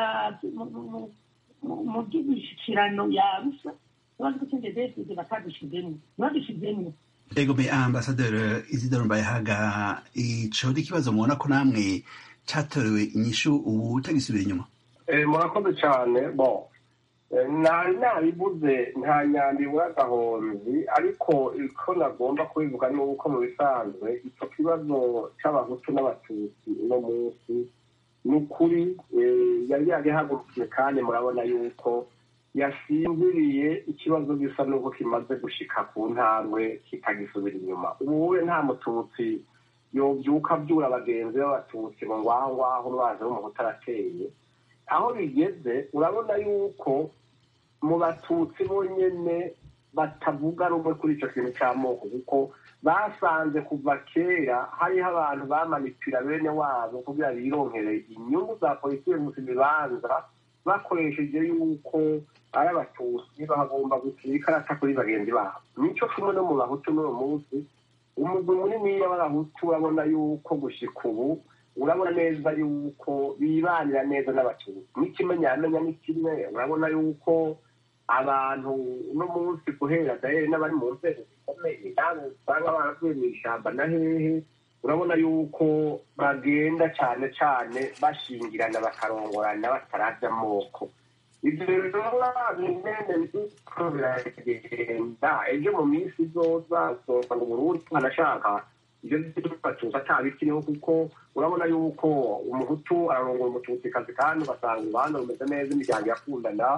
mu by'imishyikirano yarusha bazi ko cndbfdd batadushyizemo ntibadushyizemo ego be ambasaderi isidoro mbayahaga ico ni ikibazo mubona ko namwe catorewe inyishu ubu utagisubira inyuma murakoze cyane bo nari nabibuze nta nyambi agahonzi ariko iko nagomba kubivuga ni uko mu bisanzwe icyo kibazo cy'abahutu n'abatutsi uno munsi ni ukuri yari yagihagurukiye kandi murabona yuko yasinziriye ikibazo gisa n'uko kimaze gushika ku ntambwe kitagisubira inyuma ubu nta mututsi yobyuka abyura bagenzi b'abatutsi ngo ngwaho ngwaho umwanzi w'umuhutu arateye aho bigeze urabona yuko mu batutsi bonyine batavuga rumwe kuri icyo kintu cy'amoko kuko basanze kuva kera hariho abantu bamanipira bene wabo kugira bironkere inyungu za politiki mu bibanza bakoresheje yuko ari abatutsi bagomba gutira ikarata kuri bagenzi babo nico kimwe no mu bahutu n'uwo munsi umugwi muniniya w'abahutu urabona yuko gushika ubu urabona neza yuko bibanira neza n'abatutsi n'ikimenyamenya ni kimwe urabona yuko abantu uno munsi guhera dahere n'abari mu nzego zikomeye nawe usanga baravuye mu ishyamba na hehe urabona yuko bagenda cyane cyane bashingirana bakarongorana bataravya amoko ibyo rero bimene biriko biragenda ejo mu minsi izoza uzosanga uburundi banashaka ibyo batuza atabikiriho kuko urabona yuko umuhutu ararongora umututsikazi kandi ugasanga urubanza rumeze neza imiryango irakundana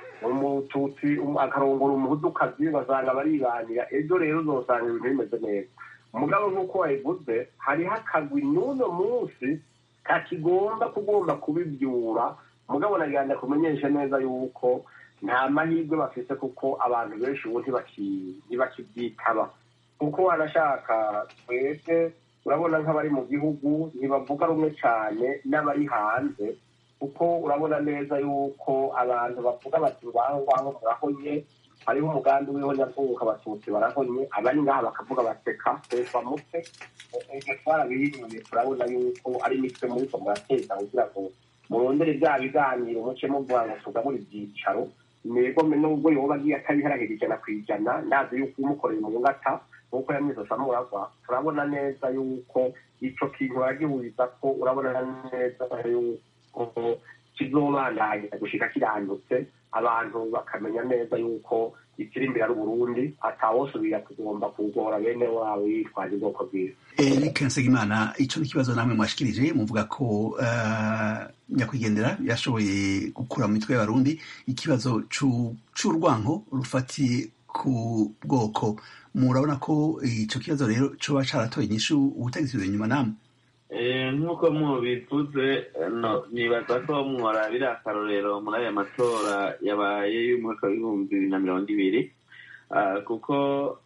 umututsi akarongora umuhutukazi ugasanga baribanira ejo rero uzosanga ibintu bimeze neza umugabo nk'uko wabivuze hariho akagwi n'uno munsi kakigomba kugomba kubibyura umugabo nagenda kumenyesha neza yuko nta mahirwe bafite kuko abantu benshi ubu ntibakibyitaba kuko wanashaka twebwe urabona nk'abari mu gihugu ntibavuga rumwe cyane n'abari hanze kuko urabona neza yuko abantu bavuga bati ngaho ngaho murahonye hariho umugambi w'ihonyabwoko abatutsi barahonye abari ngaha bakavuga baseka twesa mutwe ibyo twarabihinyuye turabona yuko ari imitwe muri ko murateza kugira ngo murondere bya biganiro muce muvuga ngo tugabure ibyicaro ntego nubwo yoba agiye atabiharahira ijana ku ijana ndazi yuko umukoreye mu ngata nk'uko yamwizosa muragwa turabona neza yuko ico kintu baragihuriza ko urabona neza yuko kizobandanya gushika kirandutse abantu bakamenya neza yuko ikiri imbere ari uburundi atawosubira kugomba kugora bene wabo yitwaje ubwoko bwiza eric nsengimana ico ni ikibazo namwe mwashikirije muvuga ko uh, nyakwigendera yashoboye gukura mu mitwe y'abarundi ikibazo c'urwanko rufatiye ku bwoko murabona ko ico kibazo rero coba caratoye inyishu ubutegetsi buri inyuma namwe nk'uko mubivuze nibaza ko mworabira akarorero muri aya matora yabaye y'umwaka w'ibihumbi bibiri na mirongo ibiri kuko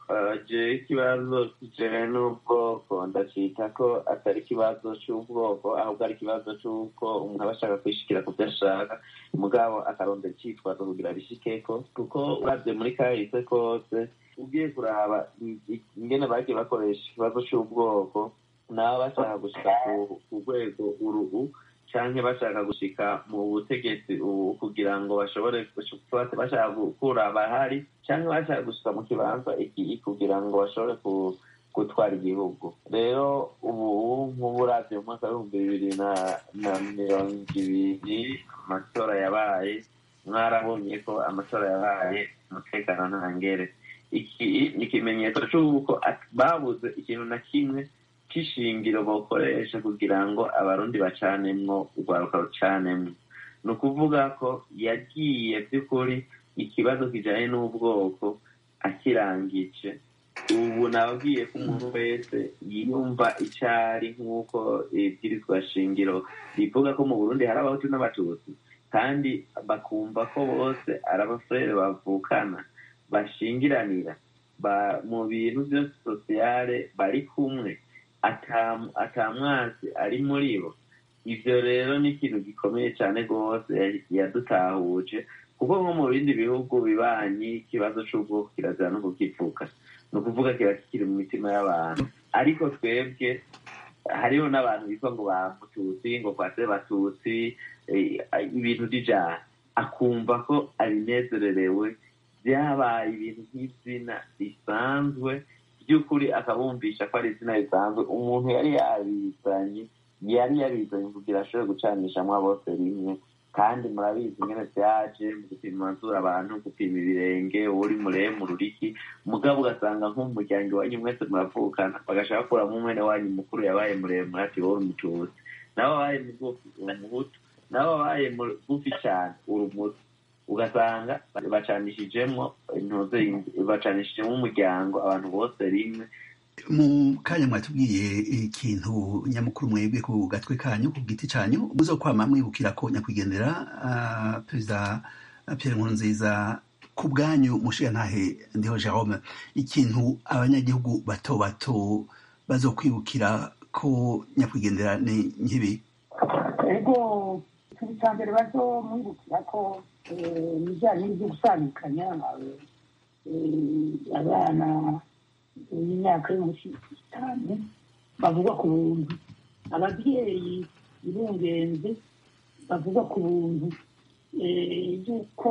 je ikibazo kijanye n'ubwoko ndacita ko atari ikibazo c'ubwoko ahubwo ari ikibazo c'uko umuntu aba ashaka kwishikira ku vyo ashaka mugabo akarondera icitwazo kugira bishikeko kuko uravye muri kahise kose ugiye kuraba ingene bagiye bakoresha ikibazo c'ubwoko nabo bashaka gushika ku rwego urubu canke bashaka gushika mu butegetsi ubu kugira ngo bashobore bashaka gukura abahari canke bashaka gushika mu kibanza iki kugira ngo bashobore gutwara igihugu rero ubu nk'ubu uravye mu mwaka w'ibihumbi bibiri na mirongo ibiri amatora yabaye mwarabonye ko amatora yabaye umutekano ntangere iki ni ikimenyetso c'uko babuze ikintu na kimwe c'ishingiro bokoresha kugira ngo abarundi bacanemwo urwaruka rucanemwo ni ukuvuga ko yagiye by'ukuri ikibazo kijanye n'ubwoko akirangije ubu nababwiye ko umuntu wese yiyumva icari nk'uko ibwirizwa shingiro rivuga ko mu burundi hari abahutu n'abatutsi kandi bakumva ko bose ari abafurere bavukana bashingiranira mu bintu byose sosiyale bari kumwe atamwazi ari muri bo ivyo rero ni ikintu gikomeye cyane rwose yadutahuje kuko nko mu bindi bihugu bibanyi ikibazo c'ubwoko kirazira no kukivuga ni ukuvuga kiba kikiri mu mitima y'abantu ariko twebwe hariho n'abantu bitwa ngo bamututsi ngo kwase batutsi ibintu vy'ijana akumva ko abinezererewe vyabaye ibintu nk'izina risanzwe by'ukuri akabumvisha ko ari izina risanzwe umuntu yari yabizanye yari yabizanye kugira ashobore gucanishamwo bose rimwe kandi murabizi ingene vyaje mu gupima amazuru abantu gupima ibirenge uri muremure uriki mugabo ugasanga nk'umuryango iwanyu mwese muravukana bagashaka kuramwo umwene wanyu mukuru yabaye muremure ati wowe umututsi nawe wabaye mugufi umuhutu nawe wabaye mugufi cane uri umutu ugasanga bacanishijemwo intuze bacanishijemwo umuryango abantu bose rimwe mu kanya mwatubwiye ikintu nyamukuru mwebwe ku gatwe kanyu ku giti canyu muzokwama mwibukira ko nyakwigendera uh, perezida Pierre Nkurunziza ku bwanyu mushiga ntahe ndiho Jerome ikintu abanyagihugu bato bato bazokwibukira ko nyakwigendera ni nkibi ego ikintu cya mbere bazomwibukira ko ibijyanye n'ibyo gusabikanya abana y'imyaka yo munsi y'itanu bavuga ku buntu ababyeyi birungenze bavuga ku buntu y'uko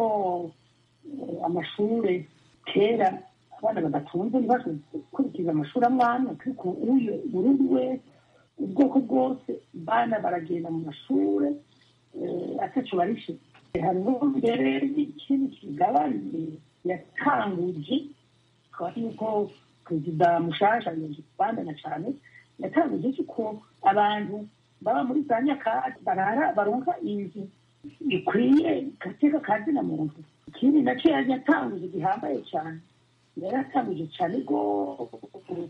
amashuri kera abana badatunze ntibashobore gukurikiza amashuri amwe amwe ariko uyu burundu wese ubwoko bwose bana baragenda mu mashuri ataco barishe hariho mbere n'ikindi kigabane yatanguje akaba yuko perezida mushasha bandana cyane yatanguje yuko abantu baba muri za nyakatsi barara baronka inzu ikwiye gateka kazina muntu ikindi nacyo yaje yatanguje gihambaye cyane yari yatanguje cyane rwose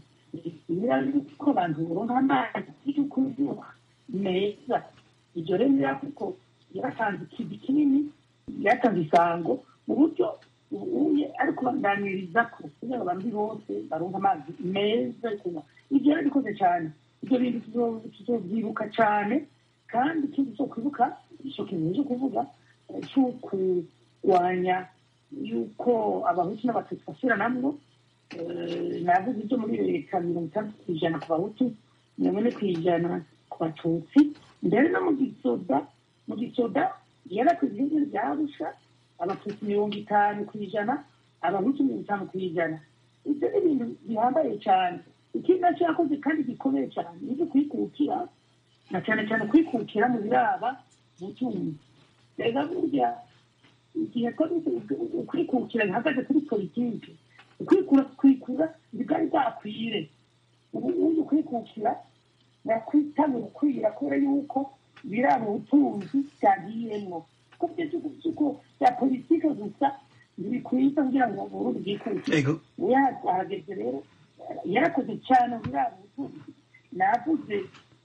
ko abantu baronka amazi yo kunywa meza ibyo rero kuko yaratanze ikivi kinini yaratanze isango mu buryo ubuye ari kubaganiriza ko kugira ngo abandi bose baronka amazi meza yo kunywa ibyo yarabikoze cyane ibyo bintu tuzobyibuka cyane kandi ikindi cyo kwibuka icyo kintu cyo kuvuga cyo kurwanya yuko abahutu n'abatutsi basubiranamwo navuze ibyo muri leta mirongo itandatu ku ijana ku bahutu mirongo ine ku ijana ku batutsi mbere no mu gisoda mu gisoda yarakoze ibindi byarusha abatutsi mirongo itanu ku ijana abahutu mirongo itanu ku ijana ibyo ni ibintu bihambaye cyane ikindi nacyo yakoze kandi gikomeye cyane ibyo kwikukira na cyane cyane kwikukira mu biraba butunzi reka burya igihe ukwikukira bihagaze kuri politiki ukwikura kwikura ntibwari bwakwire ubu ubundi ukwikukira nakwitanga ukwira kubera yuko biraba ubutunzi byagiyemo ko by'uko bya politiki gusa ntibikwiza kugira ngo burundi bwikukire yahageze rero yarakoze cyane biraba ubutunzi navuze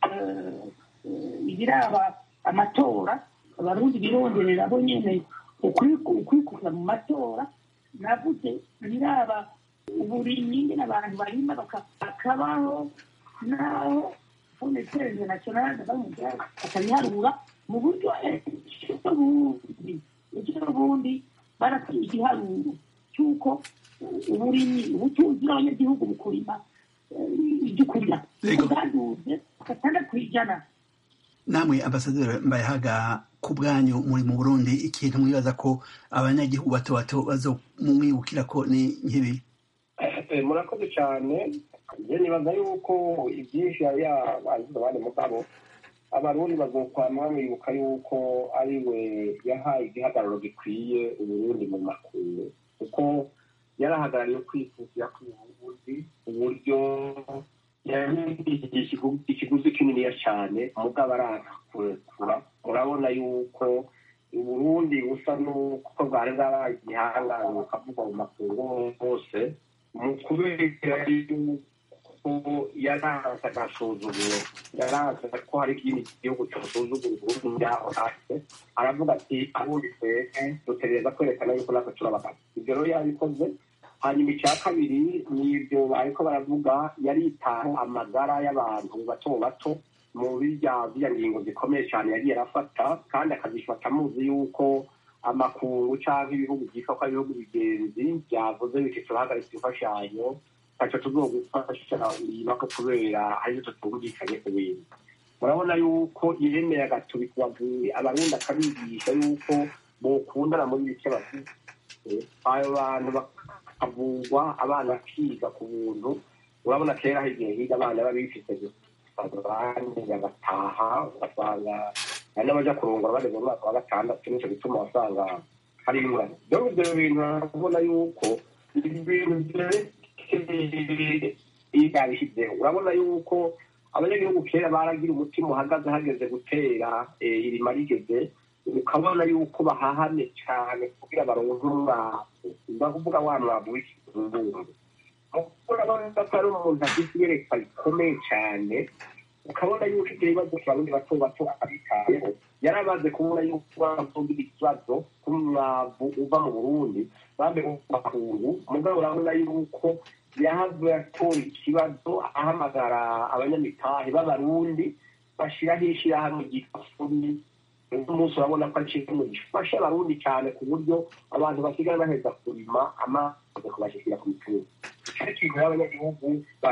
ibiraba amatora abarundi bironderera bo nyene ukwikukira mu matora navuze biraba uburimyi n'abantu barima bakabaho naho fonetereze nationale bakabiharura mu buryo bundi ejo bundi barakwiye igiharuro cy'uko uburimyi ubutunzi bw'abanyagihugu mu kurima ibyo kurya bwaduze gatandatu ku ijana namwe ambasaderi mbayahaga ku bwanyu muri mu burundi ikintu mwibaza ko abanyagihugu bato bato bazomwibukira ko ni nk'ibi murakoze cyane njye nibaza yuko ibyinshi yari yabagize abandi mugabo abarundi bazokwama bamwibuka yuko ari we yahaye igihagararo gikwiye uburundi mu makuru kuko yarahagarariye kwifuzira kw'uburundi uburyo ikiguzi kininiya cyane mugabo arakurekura murabona yuko uburundi busa n'uko bwari bwabaye igihangange bukavugwa mu makungu hose mu kubera yuko yaranze agasuzuguro yaranze ko hari ikindi gihugu cyosuzugura uburundi byaho hasi aravuga ati abundi twebwe dutegereza kwerekana yuko natwe turabagana ibyo rero yabikoze hanyuma icya kabiri ni ibyo bariko baravuga yaritaho amagara y'abantu bato bato mu birya ziriya ngingo zikomeye cyane yagiye arafata kandi akazifata amuzi yuko amakuru cyangwa ibihugu byitwa ko ari ibihugu bigenzi byavuze biti turahagaritse imfashanyo ntacyo tuzogufasha ko kubera aribyo tutumvikanye ku bintu murabona yuko yemeye agatubikwavuye abarundi akabigisha yuko bokundana muri bike bafite ayo bantu bakavugwa abana bakiga ku buntu urabona kera igihe higa abana baba bifite abandi bagataha ugasanga hari n'abaja kurongora bageze mu mwaka wa gatandatu nicyo gituma wasanga hari ingorane rero ibyo bintu urabona yuko ibintu yabishyizeho urabona yuko abanyagihugu kera baragira umutima uhagaze hageze gutera irima rigeze ukabona yuko bahahane cyane kugira baronke umwavu ndakuvuga wa mwavu w'ikizungu urabona ko ari umuntu afite iyerekwa rikomeye cyane ukabona yuko ibyo bibazo abarundi bato bato abitayeho yari amaze kubona yuko bavugira ikibazo k'umwavu uva mu burundi bambe makungu mugabo urabona yuko yahavuye atora ikibazo ahamagara abanyamitahe b'abarundi bashyiraho ishyirahamwe ryitwa fumi uno munsi urabona ko ari ikintu gifasha abarundi cyane ku buryo abantu basigaye baheza kurima amazi kubashyikira ku mitungo icyo kintu y'abanyagihugu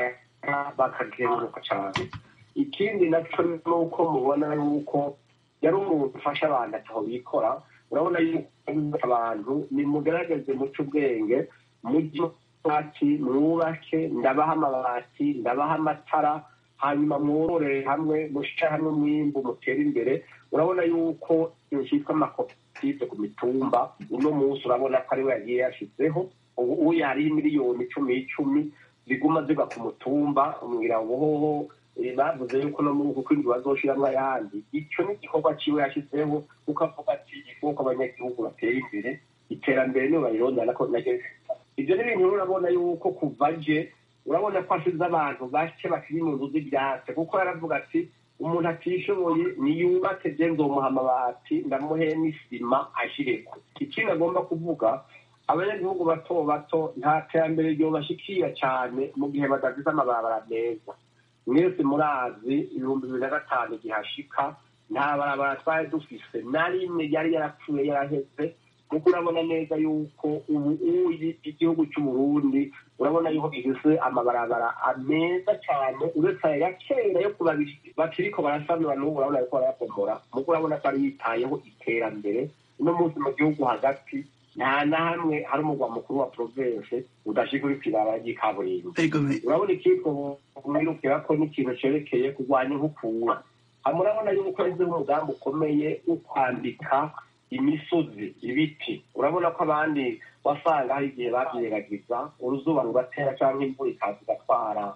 bakagenguruka cyane ikindi nacyo ni uko mubona yuko yari umuntu ufasha abantu ataho bikora urabona yuko abantu nimugaragaze muce ubwenge mujye amabati mwubake ndabaha amabati ndabaha amatara hanyuma mwororere hamwe mushyire hamwe umwimbu mutere imbere urabona yuko ikintu cyitwa amakoperative ku mitumba uno munsi urabona ko ariwe yagiye yashyizeho ubu ubu yariho miliyoni icumi icumi ziguma ziva ku mutumba umwira ngo hoho bavuze yuko no muri uku kwindwi bazoshyiramo ayandi icyo ni igikorwa cyiwe yashyizeho kuko avuga ati igikorwa abanyagihugu batera imbere iterambere niyo barirondana ko naryo ibyo ni ibintu urabona yuko kuva aje urabona ko asize abantu bake bakiri mu nzu z'ibyatsi kuko yaravuga ati umuntu atishoboye niyubake bye nzomuha amabati ndamuhe n'isima ashireko ikindi agomba kuvuga abanyagihugu bato bato nta terambere ryobashikira cyane mu gihe badafite amabarabara meza mwese murazi ibihumbi bibiri na gatanu gihashika nta barabara twari dufise na rimwe yari yarapfuye yaraheze kuko urabona neza yuko ubu uyi igihugu cy'uburundi urabona yuko gifise amabarabara meza cyane uretse aya ya kera yo kubabiri bakiriko barasanura n'ubu urabona yuko barayapomora muko urabona ko ari yitayeho iterambere uno munsi mu gihugu hagati nta na hamwe hari umugwa mukuru wa province udashika uri kw'ibarabara ry'ikaburimbo urabona ikitwa mwirukira ko n'ikintu cerekeye kurwanya inkukura hama urabona yuko yashyizeho umugambi ukomeye wo kwambika imisozi ibiti urabona ko abandi wasanga hari igihe babyeragiza uruzuba rugatera cyangwa imvura ikaza igatwara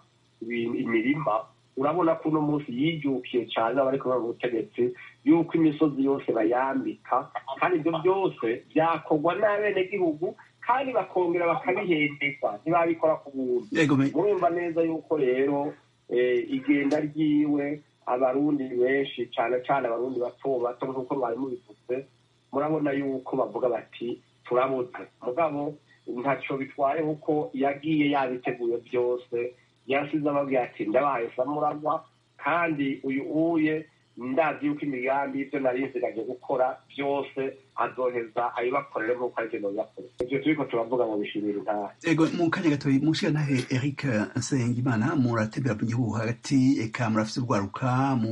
imirima urabona ko uno munsi yijukiye cyane abari kubona ubutegetsi yuko imisozi yose bayambika kandi ibyo byose byakorwa n'abenegihugu kandi bakongera bakabihemberwa ntibabikora ku buntu murumva neza yuko rero igenda ryiwe abarundi benshi cyane cyane abarundi bato bato nk'uko mwari mubivuze murabona yuko bavuga bati turabuze mugabo ntacyo bitwaye kuko yagiye yabiteguye byose yasize ababwira ati ndabahaye samuragwa kandi uyu uye ndazi yuko imigambi y'ibyo nari nsigaje gukora byose azoheza ayibakorere nk'uko ari byo yakora ibyo turiko turavuga ngo bishimira intara ego mu kanya gatoyi mushiranahe eric nsengimana muratembera mu gihugu hagati eka murafise urwaruka mu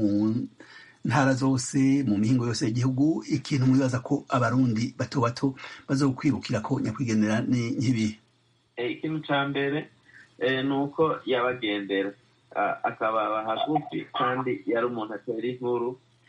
ntara zose mu mihingo yose y'igihugu ikintu mwibaza ko abarundi bato bato bazokwirukira ko nyakwigendera ni nk'ibihe ikintu ca mbere ni uko yabagendera akababa hagufi kandi yari umuntu atera inkuru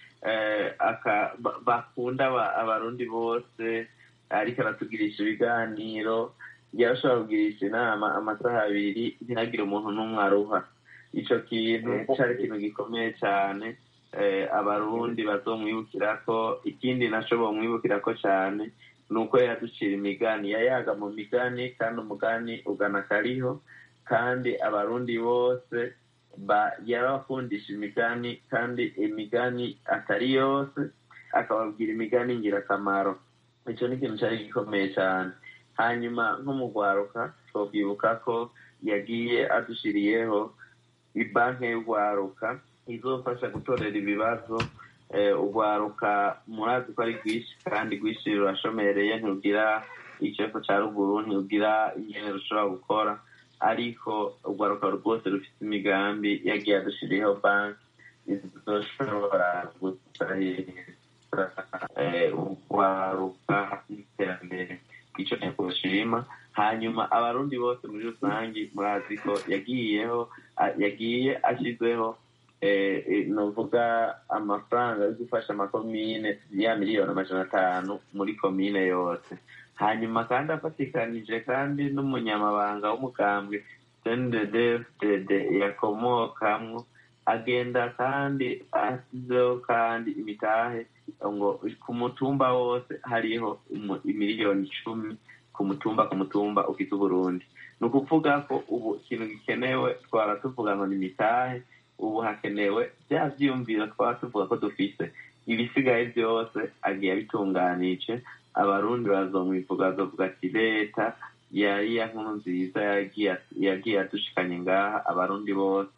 bakunda abarundi bose ariko aratugirisha ibiganiro yarashobora kugirisha inama amasaha abiri ntihagire umuntu n'umwe aruha ico kintu cari ikintu gikomeye cane abarundi bazomwibukira ko ikindi naco bomwibukira ko cane ni uko yaducira imigani yayaga mu migani kandi umugani ugana kariho kandi abarundi bose yarabakundisha imigani kandi imigani atari yose akababwira imigani ingirakamaro icyo ni ikintu cyari gikomeye cyane hanyuma nko mu rwaruka twabwibuka ko yagiye adushiriyeho ibanki y'urwaruka izofasha gutorera ibibazo urwaruka murazi ko ari rwinshi kandi rwinshi rurashomereye ntugira ikibazo cya ruguru ntugira ingene rushobora gukora ariko urwaruka rwose rufite imigambi yagiye adushiriyeho banki izoshobora gusahiriza urwaruka n'iterambere icyo nteko bashima hanyuma abarundi bose muri rusange murazi ko yagiyeho yagiye ashyizeho nuvuga amafaranga yo gufasha amakomine ya miliyoni amajana atanu muri komine yose hanyuma kandi afatikanije kandi n'umunyamabanga w'umugambwe cndd yakomokamwo agenda kandi asizeho kandi imitahe ngo ku mutumba wose hariho imiliyoni icumi ku mutumba ku mutumba ufite uburundi ni ukuvuga ko ubu ikintu gikenewe twara tuvuga ngo ni imitahe ubu hakenewe bya byiyumviro twaba tuvuga ko dufise ibisigaye byose agiye abitunganije abarundi bazomwivuga bazovuga ati leta yari ya nkuru nziza yagiye adushikanye ngaha abarundi bose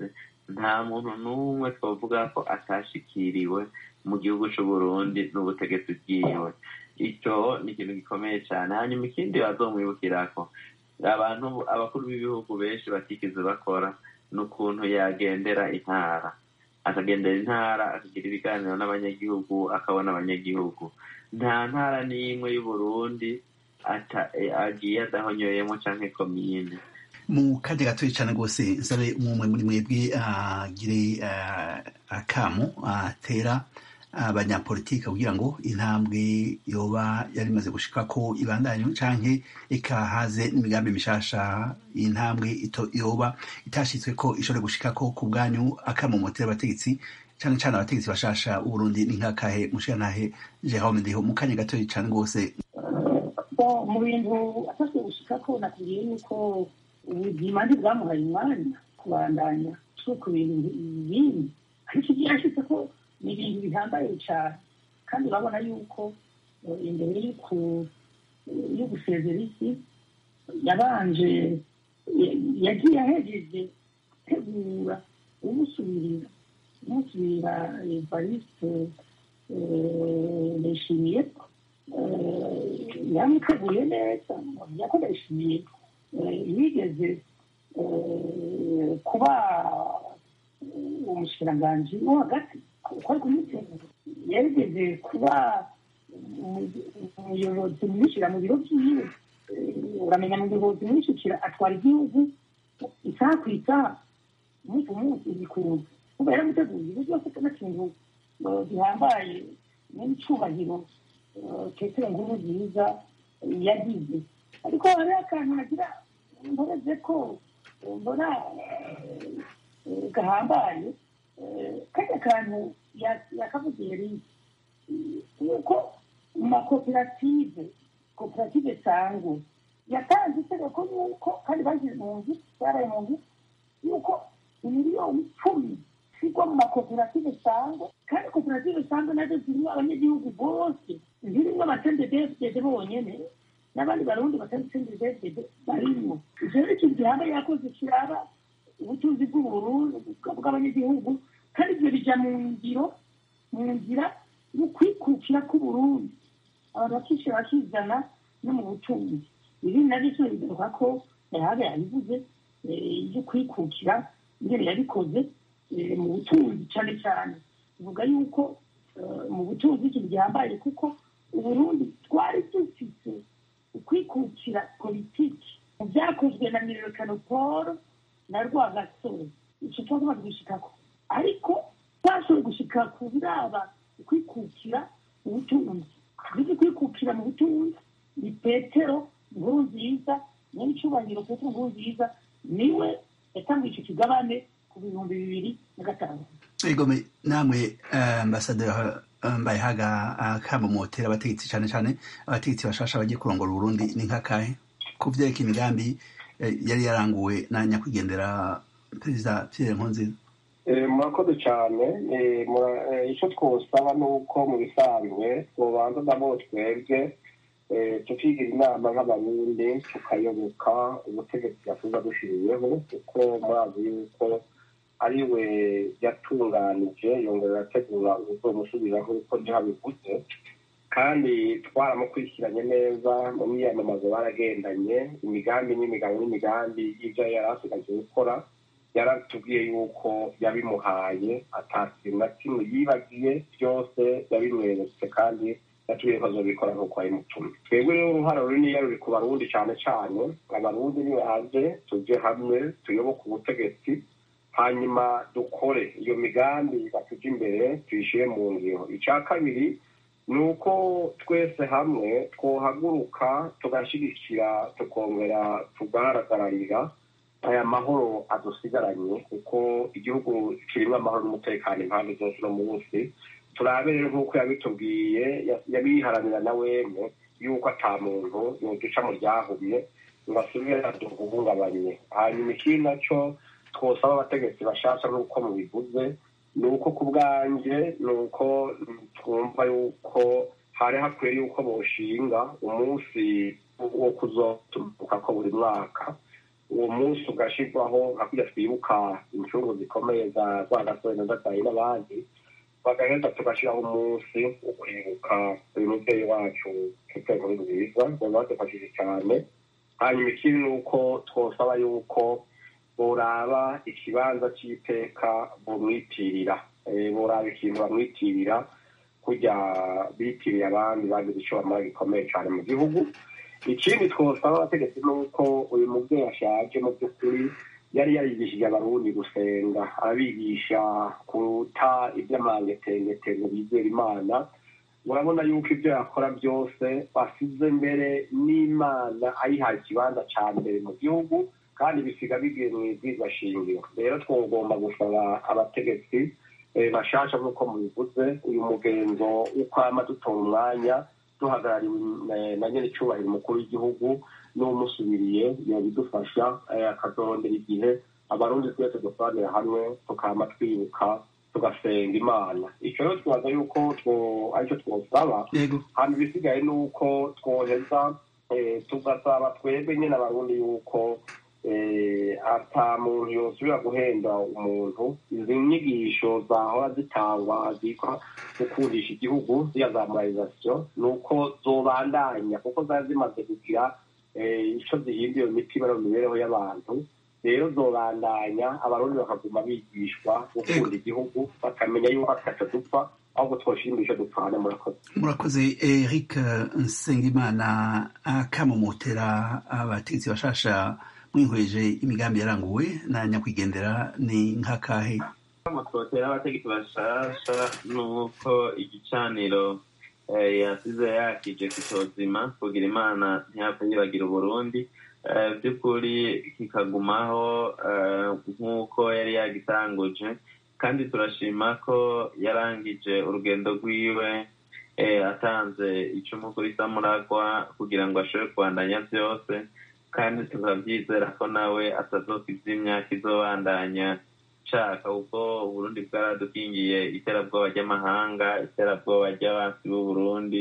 nta muntu n'umwe twavuga ko atashikiriwe mu gihugu c'uburundi n'ubutegetsi bwiwe icyo ni ikintu gikomeye cyane hanyuma ikindi bazomwibukirako abantu abakuru b'ibihugu benshi batigeze bakora ni ukuntu yagendera intara akagendera intara akagira ibiganiro n'abanyagihugu akabona abanyagihugu nta ntara n'imwe y'uburundi agiye adahonyoyemo canke komine mu kanya gatoya cyane rwose nsabe umwe muri mwebwe agire akamu atera abanyapolitike kugira ngo intambwe yoba yari imaze gushika ko ibandanye canke ikahaze n'imigambi mishasha intambwe yoba itashitswe ko ishobora gushika ko ku bwanyu akamumotera abategetsi cane cane abategetsi bashasha b'uburundi ni nkakahe mushirantahe jerome ndiho mu kanya gatoya cane rwose mu bintu atashwe gushika ko nakubwiye yuko ubuzima ntibwamuhaye umwanya kubandanya ku bintu bindi ariko ibyo yashitse ko ni ibintu bihambaye cyane kandi urabona yuko imbere yo gusezera isi yabanje yagiye ahejeje tegura umusubirira umusubirira evariste ndayishimiye yamuteguye neza ko ndayishimiye yigeze kuba umushikiranganji wo hagati uko ari kumutegura yarigeze kuba umuyobozi mwishyira mu biro byiwe uramenya mu buyobozi mwishyikira atwara igihugu isaha ku isaha umunsi ku munsi ibikunze kuba yaramuteguye ibyo byose n'akintu gihambaye n'icyubahiro petero nkuru nziza yagize ariko hariho akantu nagira mporeze ko mbona gahambaye kajya kantu yakavugiye rimwe nuko mu makoperative koperative sangwe yatanze itegeko yuko kandi bashyize mu nzu baraye mu nzu yuko miliyoni icumi zigwa mu makoperative sangwe kandi koperative sangwe nazo zirimo abanyagihugu bose zirimo abatendedefdede bonyene n'abandi barundi batendedefdede barimo ivyo rero ikintu gihambaye yakoze kiraba ubutunzi bw'uburundi bw'abanyagihugu kandi ibyo bija mu ngiro mu nzira yo kwikukira k'uburundi abantu bakishyira bakizana no mu butunzi ibi nabyo cyo bigaruka ko yahaga yabivuze ibyo kwikukira ingene yabikoze mu butunzi cyane cyane bivuga yuko mu butunzi ikintu gihambaye kuko uburundi twari dufite ukwikukira politiki mu byakozwe na mirekano paul na rwagasore icyo twagomba gushikako ariko twashoboye gushika ku biraba kwikukira mu butunzi twize kwikukira mu butunzi ni petero nkuru nziza nyabicyubahiro petero nkuru nziza niwe yatanguye icyo kigabane ku bihumbi bibiri na gatanu egome namwe ambasaderi mbayehaga akamumotera abategetsi cyane cyane abategetsi bashasha bagiye kurongora uburundi ni nk'akahe ku vyereka imigambi yari yaranguwe na nyakwigendera perezida pierre nkurunziza murakoze cyane icyo twosaba ni uko mu bisanzwe tubanza nabo twebwe tukigira inama nk'abarundi tukayoboka ubutegetsi yakuza dushiriyeho kuko murazi yuko ari we yatunganije yongera arategura ubuzomusubiraho uko ntihabivuze kandi twaramukurikiranye neza mu myiyamamazo baragendanye imigambi n'imigabo n'imigambi y'ibyo yari asigaje gukora yaratubwiye yuko yabimuhaye atakintu na kimwe yibagiye byose yabimweretse kandi yatubwiye ko azobikora nk'uko yabimutumye twebwe rero uruhare runini ruri ku barundi cyane cyane abarundi nibaze tujye hamwe tuyoboke ubutegetsi hanyuma dukore iyo migambi batujya imbere tuyishyire mu ngiro icya kabiri ni uko twese hamwe twohaguruka tugashyigikira tukongera tugahagararira aya mahoro adusigaranye kuko igihugu kirimo amahoro n'umutekano impande zose uno munsi turabe rero nk'uko yabitubwiye yabiharanira na wemwe yuko ata muntu yoduca mu ryahumye ngo asubire aduhungabanye hanyuma ikindi nacyo twosaba abategetsi bashasha nk'uko mubivuze ni uko ku bwanjye ni uko twumva yuko hari hakwiye yuko boshinga umunsi wo kuzoturuka ko buri mwaka uwo munsi ugashyirwaho nka kurya twibuka incungu zikomeye za rwagasore na gatayi n'abandi bagaheza tugashyiraho umunsi wo kwibuka uyu mubyeyi wacu petero nkuru nziza ngo badufashije cyane hanyuma ikindi ni uko twosaba yuko boraba ikibanza cy'iteka bumwitirira boraba ikintu bamwitirira kujya bitiriye abandi bagize icyo bamara gikomeye cyane mu gihugu ikindi twosaba abategetsi ni uko uyu mubyeyi ashaje mu by'ukuri yari yarigishije abarundi gusenga abigisha kuta iby'amangetengete ngo bizere imana murabona yuko ibyo yakora byose basize mbere n'imana ayihaye ikibanza cya mbere mu gihugu kandi bisiga bigiye mu ibwirwa shingiro rero twagomba gusaba abategetsi bashasha nk'uko mubivuze uyu mugenzo w'ukwama dutora umwanya duhagarariwe na nyiri icyubahiro umukuru w'igihugu n'umusubiriye yabidufasha akazorondera igihe abarundi twese dusobanurira hamwe tukama twibuka tugasenga imana icyo rero twaza yuko aricyo twosaba hanyuma ibisigaye ni uko twoheza tugasaba twebwe nyine abarundi yuko ata muntu yosubira guhenda umuntu izi nyigisho zahora zitangwa zitwa gukundisha igihugu ziya za moralizasiyo ni uko zobandanya kuko zari zimaze kugira icyo zihinduye mu mitima no mu mibereho y'abantu rero zobandanya abarundi bakaguma bigishwa gukunda igihugu bakamenya yuko ataco dupfa ahubwo twoshimisha dupfana murakoze murakoze eric nsengimana akamumotera abategetsi bashasha mwihweje imigambi yaranguwe na nyakwigendera ni nk'akahe mutotera abategetsi bashasha nuko igicaniro yasize yakije kitozima kugira imana ntiyapfa yibagira uburundi by'ukuri kikagumaho nk'uko yari yagitanguje kandi turashima ko yarangije urugendo rwiwe atanze icumu kuri samuragwa kugira ngo ashobore kubandanya byose kandi tukabyizera ko nawe atazofite imyaka izobandanya nshaka kuko uburundi bwaradukingiye iterabwoba ry'amahanga iterabwoba ry'abansi b'uburundi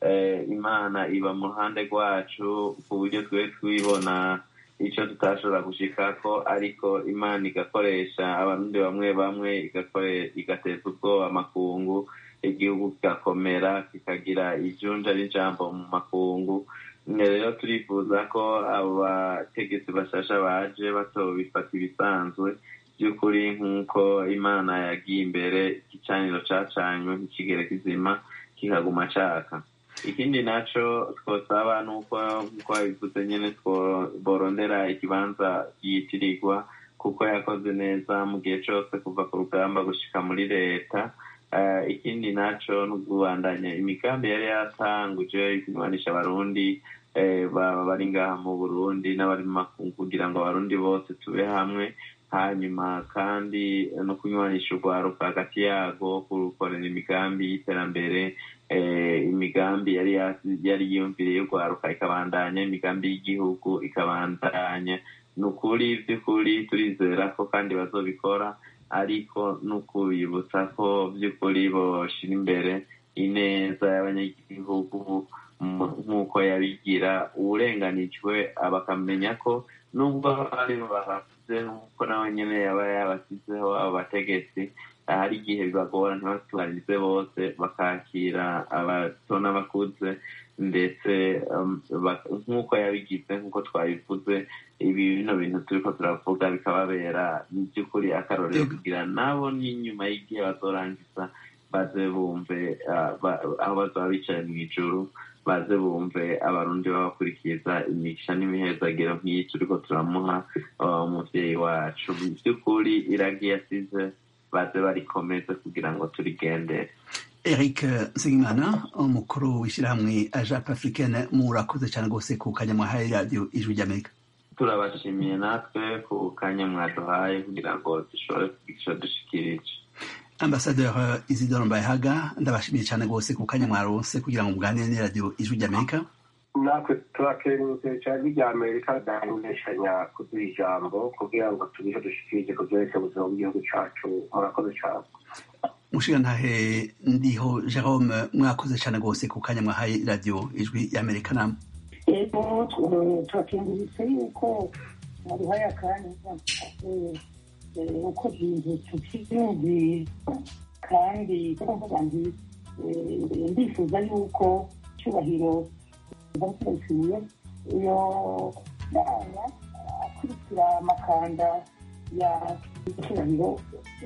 imana iba mu ruhande rwacu ku buryo twe twibona icyo tutashobora gushikako ariko imana igakoresha abarundi bamwe bamwe igateza ubwoba amakungu igihugu kigakomera kikagira ijunja n'ijambo mu makungu rero turifuza ko abo bategetsi bashasha baje batobifata ibisanzwe by'ukuri nk'uko imana yagiye imbere igicaniro cacanywe ntikigere kizima kikaguma caka ikindi naco twosaba nuko nkuko babivuze nyene borondera ikibanza yitirirwa kuko yakoze neza mu gihe cose kuva ku rugamba gushika muri leta ikindi naco ni ukubandanya imigambi yari yatanguje kunywanisha abarundi bari ngaha mu burundi n'abari mu makungu kugira ngo abarundi bose tube hamwe hanyuma kandi no kunywanisha urwaruka hagati yago kurukorera imigambi y'iterambere imigambi yari yari yiyumviriye y'urwaruka ikabandanya imigambi y'igihugu ikabandanya ni ukuri by'ukuri turizera ko kandi bazobikora ariko ni ukubibutsa ko by'ukuri boshira imbere ineza y'abanyagihugu nk'uko yabigira uburenganijwe bakamenya ko nubwo abarimu babavuze nk'uko nawe nyine yaba yabasizeho abo bategetsi hari igihe bibagora ntibatubarize bose bakakira abato n'abakuze ndetse nk'uko yabigize nk'uko twabivuze ibi bino bintu turiko turavuga bikababera mu by'ukuri akarorero kugira nabo n'inyuma y'igihe bazorangiza baze bumve aho bazaba bicaye mu ijuru baze bumve abarundi babakurikiza imigisha n'imihezagiro nk'iyi turiko turamuha umuvyeyi wacu mu by'ukuri iragi yasize baze barikomeze kugira ngo turigendere eric nsengimana umukuru w'ishyirahamwe ajape africaine murakoze cyane rwose ku kanya mwahaye radiyo ijwi ry'amerika turabashimiye natwe ku kanya mwaduhaye kugira ngo dushobore kugica dushikirije ambasaderi isidore mbayehaga ndabashimiye cyane rwose ku kanya mwaronse kugira ngo muganire n'iradiyo ijwi ry'amerika natwe turakengurutse cyane irya amerika dahindeshanya kuduha ijambo kugira ngo tubihe dushikirije ku byerekeye ubuzima bw'igihugu cyacu murakoze cyane mushiga ntahe ndiho jerome mwakoze cyane rwose ku kanya mwahaye radiyo ijwi y'amerika namwe ego turakenguritse yuko waduhaye akanya uko ibintu tukibyumvira kandi kuvuga nti ndifuza yuko cyubahiro ndabisubiye iyo nama akurikira amakanda ya cyubahiro